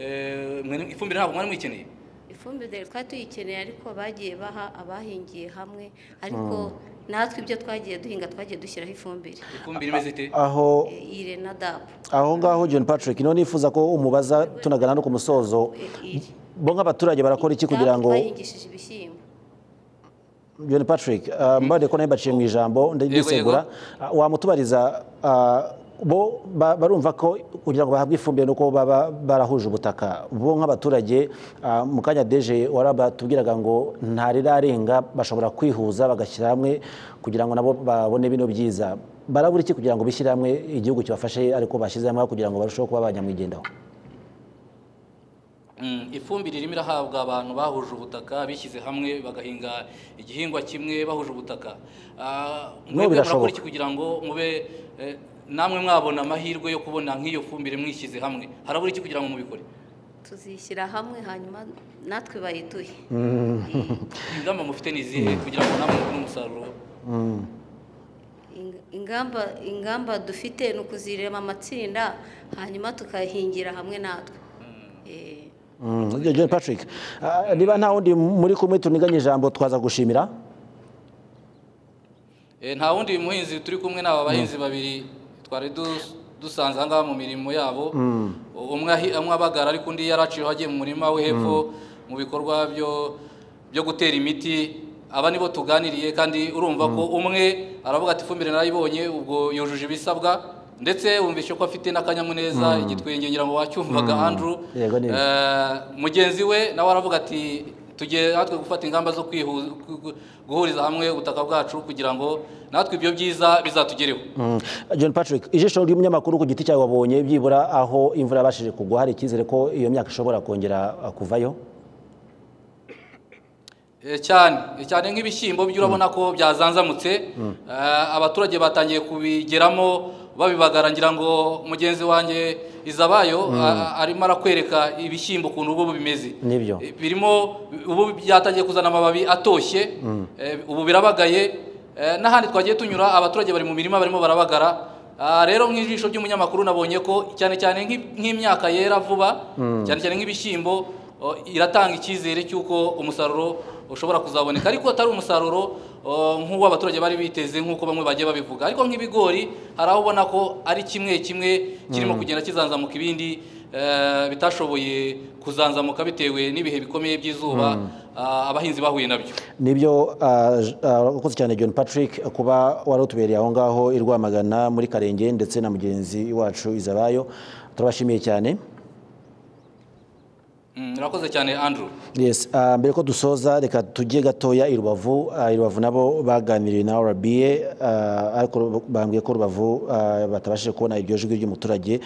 Eh, mwe- ifumbire ntabwo mwari muyikeneye ifumbire twari tuyikeneye ariko bagiye baha abahingiye hamwe ariko Mm. natwe ibyo twagiye duhinga twagiye dushyiraho ifumbire ifumbire imeze ite aho Eh, ire na dapu aho ngaho john patrick niho nifuza ko umubaza tunagana no ku musozo bo nk'abaturage barakora iki kugira ngo twahingishije ibishyimbo john patrick ah, mbabwire ko nawe baciye mu ijambo ndisegura wamutubariza ah, bo ba- barumva ko kugira ngo bahabwe ifumbire nuko baba barahuje ubutaka bo nk'abaturage ah, mu kanya deje warabatubwiraga ngo ntarirarenga bashobora kwihuza bagashyira hamwe kugira ngo nabo babone bino byiza barabura iki kugira ngo bishyire hamwe igihugu kibafashe ariko bashyize hamwe kugira ngo barusheho kuba banyamwigendaho Mm, ifumbire irimo irahabwa abantu bahuje ubutaka bishyize hamwe bagahinga igihingwa kimwe bahuje ubutaka Ah, No, mwebwe birashoboka. murakora iki kugira ngo mube eh, namwe mwabona amahirwe yo kubona nk'iyo fumbire mwishyize hamwe harabura iki kugira ngo mubikore tuzishyira hamwe hanyuma natwe bayituhe ingamba mufite ni izihe kugira ngo namwe mubone umusaruro Ing- ingamba ingamba dufite ni ukuzirema amatsinda hanyuma tukahingira hamwe natwe Eh, Mm, John Patrick ah, niba nta wundi muri kumwe tuniganye ijambo twaza gushimira Eh, nta wundi muhinzi turi kumwe n'aba bahinzi babiri twari dus- dusanze aha ngaha mu mirimo yabo Mm. umwe ahi- umwe abagara ariko undi yaraciyeho agiye mu murima we hepfo mu bikorwa byo byo gutera imiti aba nibo tuganiriye kandi urumva ko umwe aravuga ati ifumbire narayibonye ubwo yujuje ibisabwa ndetse wumvishe ko afite n'akanyamuneza Mm. igitwenge ngira ngo wacyumvaga Mm. Andrew Yego, ni byo. Eh, mugenzi we nawe aravuga ati tugiye natwe gufata ingamba zo kwihuza gu- gu- guhuriza hamwe ubutaka bwacu kugira ngo natwe ibyo byiza bizatugereho Mm. John Patrick ijisho ry'umunyamakuru ku giti cyawe wabonye byibura aho imvura yabashije kugwa hari icyizere ko iyo myaka ishobora kongera ah, kuvayo Eh, cyane eh, cyane nk'ibishyimbo byo urabona ko byazanzamutse Mm. Eh, abaturage batangiye kubigeramo babibagara ngira ngo mugenzi wanjye izabayo Mm. a- a- arimo arakwereka ibishyimbo ukuntu ubu bimeze nibyo Eh, birimo ubu byatangiye kuzana amababi atoshye Mm. Eh, ubu birabagaye Eh, n'ahandi twagiye tunyura abaturage bari mu mirima barimo barabagara Ah, rero nk'ijisho ry'umunyamakuru nabonye ko cyane cyane nk'i- nk'imyaka yera vuba Mm. cyane cyane nk'ibishyimbo oh, iratanga icyizere cy'uko umusaruro ushobora kuzaboneka ariko atari umusaruro oh, nk'uwo abaturage bari biteze nk'uko bamwe bagiye babivuga ariko nk'ibigori hari aho ubona ko ari kimwe kimwe kirimo Mm. kugenda kizanzamuka ibindi eh, bitashoboye kuzanzamuka bitewe n'ibihe bikomeye by'izuba Mm. ah, abahinzi bahuye nabyo nibyo ah, ah, wakoze cyane john patrick kuba warutubereye aho ngaho i rwamagana muri karenge ndetse na mugenzi wacu izabayo turabashimiye cyane Mm, urakoze cyane andrew Yes, ah, mbere ko dusoza reka tujye gatoya i Rubavu Ah, i Rubavu nabo baganiriye na RBA ah, ariko bambwiye ko Rubavu ah, batabashije kubona iryo jwi ry'umuturage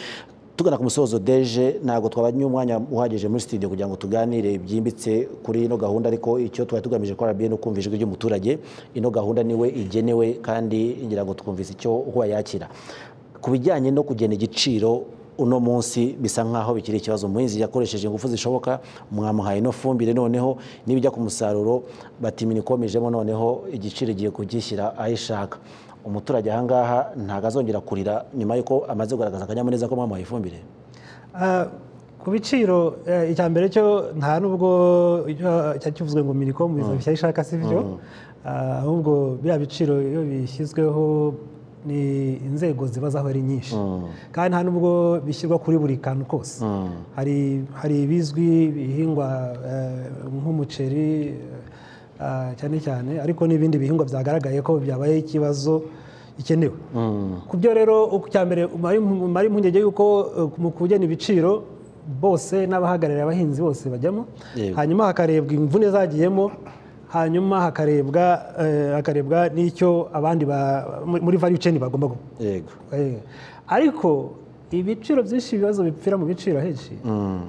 tugana ku musozo deje ntabwo twabanye umwanya uhagije muri studio kugira ngo tuganire byimbitse kuri ino gahunda ariko icyo twari tugamije ko RBA no kumva ijwi ry'umuturage ino gahunda niwe igenewe kandi ngira ngo twumvise icyo uko bayakira ku bijyanye no kugena igiciro uno munsi bisa nk'aho bikiri ikibazo umuhinzi yakoresheje ingufu zishoboka mwamuhaye ino fumbire noneho n'ibijya ku musaruro batimini ikomejemo noneho igiciro igiye kugishyira aho ishaka umuturage ahangaha ntabwo azongera kurira nyuma y'uko amaze kugaragaza akanyamuneza ko mwamuhaye ifumbire Ah, ku biciro eh, icya mbere cyo nta nubwo icyo- cyari kivuzwe ngo minicom izabishyira ishaka si Mm. byo Ah, ahubwo biriya biciro iyo bishyizweho ni inzego ziba zaho ari nyinshi kandi nta nubwo bishyirwa kuri buri kantu kose hari hari ibizwi bihingwa eh, nk'umuceri eh, cyane cyane ariko n'ibindi bihingwa byagaragaye ko byabaye ikibazo gikenewe ku byo rero uku- cya mbere mari- mari impungenge y'uko eh, mu kugena ibiciro bose n'abahagarariye abahinzi bose bajyamo Yego. hanyuma hakarebwa imvune zagiyemo hanyuma hakarebwa eh, hakarebwa n'icyo abandi ba- muri- muri value chain bagomba gu- yego Eh, ariko ibiciro byinshi ibibazo bipfira mu biciro henshi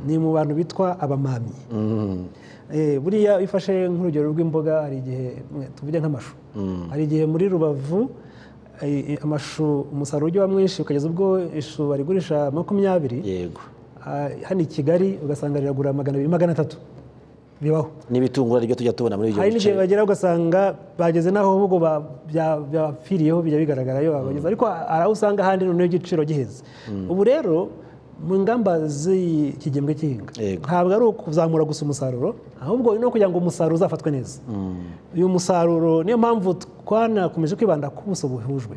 ni mu bantu bitwa abamamyi Mm. Eh, buriya iyo ufashe nk'urugero rw'imboga hari igihe mwe, tuvuge nk'amashu Mm. hari igihe muri rubavu eh, eh, amashu umusaruro ujya uba mwinshi ukageza ubwo ishu barigurisha makumyabiri yego hano i kigali ugasanga riragura magana abiri magana atatu bibaho n'ibitungura ryo tujya tubona muri ibyo hari n'igihe bice bagera ugasanga bageze n'aho ahubwo ba- bya- byapfiriyeho bijya bigaragara iyo babageze ariko hari aho usanga ahandi noneho igiciro giheze ubu rero mu ngamba z'iki gihembwe cy'ihinga ntabwo ari ukuzamura gusa umusaruro ahubwo ni no kugira ngo umusaruro uzafatwe neza uyu musaruro niyo mpamvu twanakomeje kwibanda ku buso buhujwe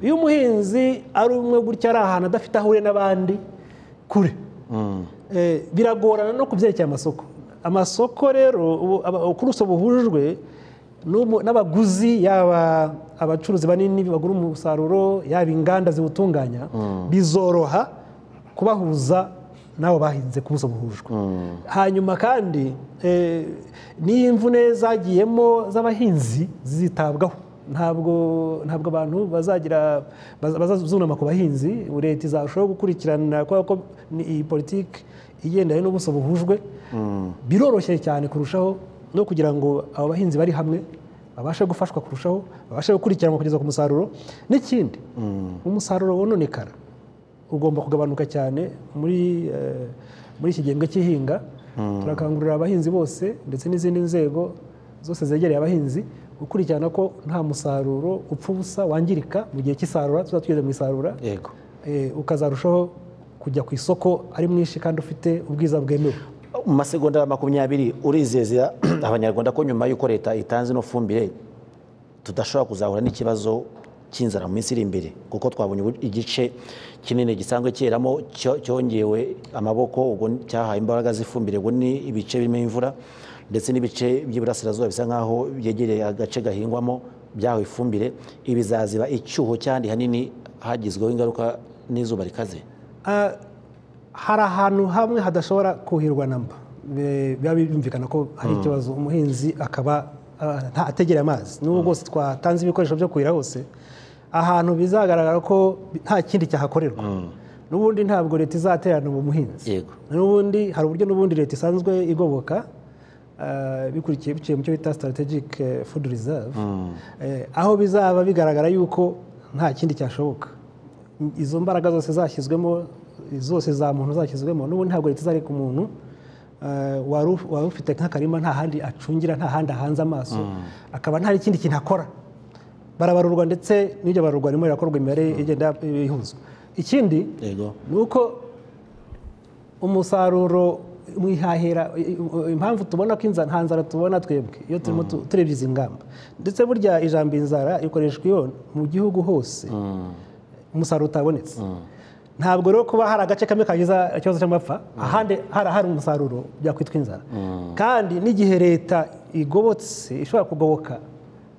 iyo umuhinzi ari umwe gutya ari ahantu adafite aho ahuriye n'abandi kure Eh, biragorana no ku byerekeye amasoko amasoko rero ubu- aba- kuri uso buhujwe n'ubu- n'abaguzi yaba abacuruzi banini bagura umusaruro yaba inganda ziwutunganya Mm. bizoroha kubahuza n'abo bahinze ku buso buhujwe hanyuma kandi eh, n'iyo imvune zagiyemo z'abahinzi zitabwaho ntabwo ntabwo abantu bazagira baza- bazazunama ku bahinzi leta izarushaho gukurikirana kubera ko ni iyi politiki igendanye n'ubuso buhujwe biroroshye cyane kurushaho no kugira ngo abo bahinzi bari hamwe babashe gufashwa kurushaho babashe gukurikiranwa kugeza ku musaruro n'ikindi umusaruro wononekara ugomba kugabanuka cyane muri eh, muri iki gihembwe cy'ihinga Mm. turakangurira abahinzi bose ndetse n'izindi nzego zose zegereye abahinzi gukurikirana ko nta musaruro upfa ubusa wangirika mu gihe cy'isarura tuzaba tugeze mu isarura yego eh, ukazarushaho kujya ku isoko ari mwinshi kandi ufite ubwiza bwemewe mu masegonda makumyabiri urizeza abanyarwanda ko nyuma y'uko leta itanze ino fumbire tudashobora kuzahura n'ikibazo cy'inzara mu minsi iri imbere kuko twabonye ubu- igice kinini gisanzwe cyeramo cyo- cyongewe amaboko ubwo cyahaye imbaraga z'ifumbire ubwo ni ibice birimo imvura ndetse n'ibice by'iburasirazuba bisa nk'aho byegereye agace gahingwamo byahawe ifumbire ibi bizaziba icyuho cyandi hanini hagizweho ingaruka n'izuba rikaze Ah, hari ahantu hamwe hadashobora kuhirwa na mba Be- biba byumvikana ko hari Mm. ikibazo umuhinzi akaba ah, nta- ategera amazi n'ubwo bwose twatanze ibikoresho byo kuhira hose ahantu bizagaragara ko bi- nta kindi cyahakorerwa n'ubundi ntabwo leta izaterana uwo muhinzi yego n'ubundi hari uburyo n'ubundi leta isanzwe igoboka ah, bikurikiye biciye mu cyo bita strategic eh, food reserve Eh, aho bizaba bigaragara yuko nta kindi cyashoboka izo mbaraga zose zashyizwemo zose za muntu zashyizwemo n'ubundi ntabwo leta izareka umuntu eh, wari uf- wari ufite nk'akarima nta handi acungira nta handi ahanze amaso akaba nta n'ikindi kintu akora barabarurwa ndetse n'iryo barurwa ririmo rirakorwa imibare igenda ihuzwa ikindi yego ni uko umusaruro mu ihahira i- i- impamvu tubona ko inzara nta nzara tubona twebwe iyo turimo tu- turebye izi ngamba ndetse burya ijambo inzara ikoreshwa iyo mu gihugu hose umusaruro utabonetse ntabwo rero kuba hari agace kamwe kagize ikibazo cy'amapfa ahandi harahari umusaruro byakwitwa inzara kandi n'igihe leta igobotse ishobora kugoboka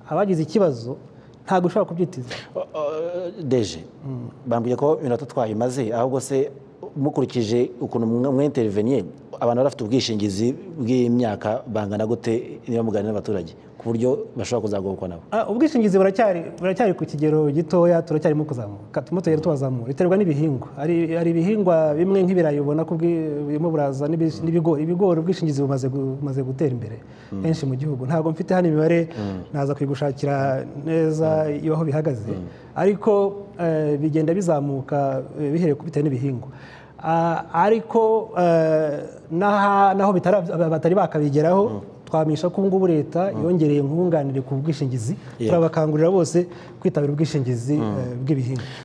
abagize ikibazo ntabwo ishobora kubyitiza deje bambwiye ko iminota twayimaze ahubwo se mukurikije ukuntu mwinteriveniye abantu bari bafite ubwishingizi bw'imyaka bangana gute niba muganira n'abaturage ku buryo bashobora kuzagobokwa nabo Ah, ubwishingizi buracyari buracyari ku kigero gitoya turacyarimo kuzamuka turimo tugenda tubazamura biterwa n'ibihingwa hari hari ibihingwa bimwe nk'ibirayi ubona ko ubwi- birimo buraza n'ibis- n'ibigori ibigori ubwishingizi bumaze gu- bumaze gutera imbere Mm. henshi mu gihugu ntabwo mfite hano imibare naza kuyigushakira neza iyo aho bihagaze ariko eh, bigenda bizamuka eh, bihereye ku- bitewe n'ibihingwa Ah, ariko eh, n'aha- n'aho bitara- batari bakabigeraho twamisha ko ubu ngubu leta yongereye nkunganire ku bwishingizi Yeah. turabakangurira bose kwitabira ubwishingizi Mm. eh, bw'ibihingwa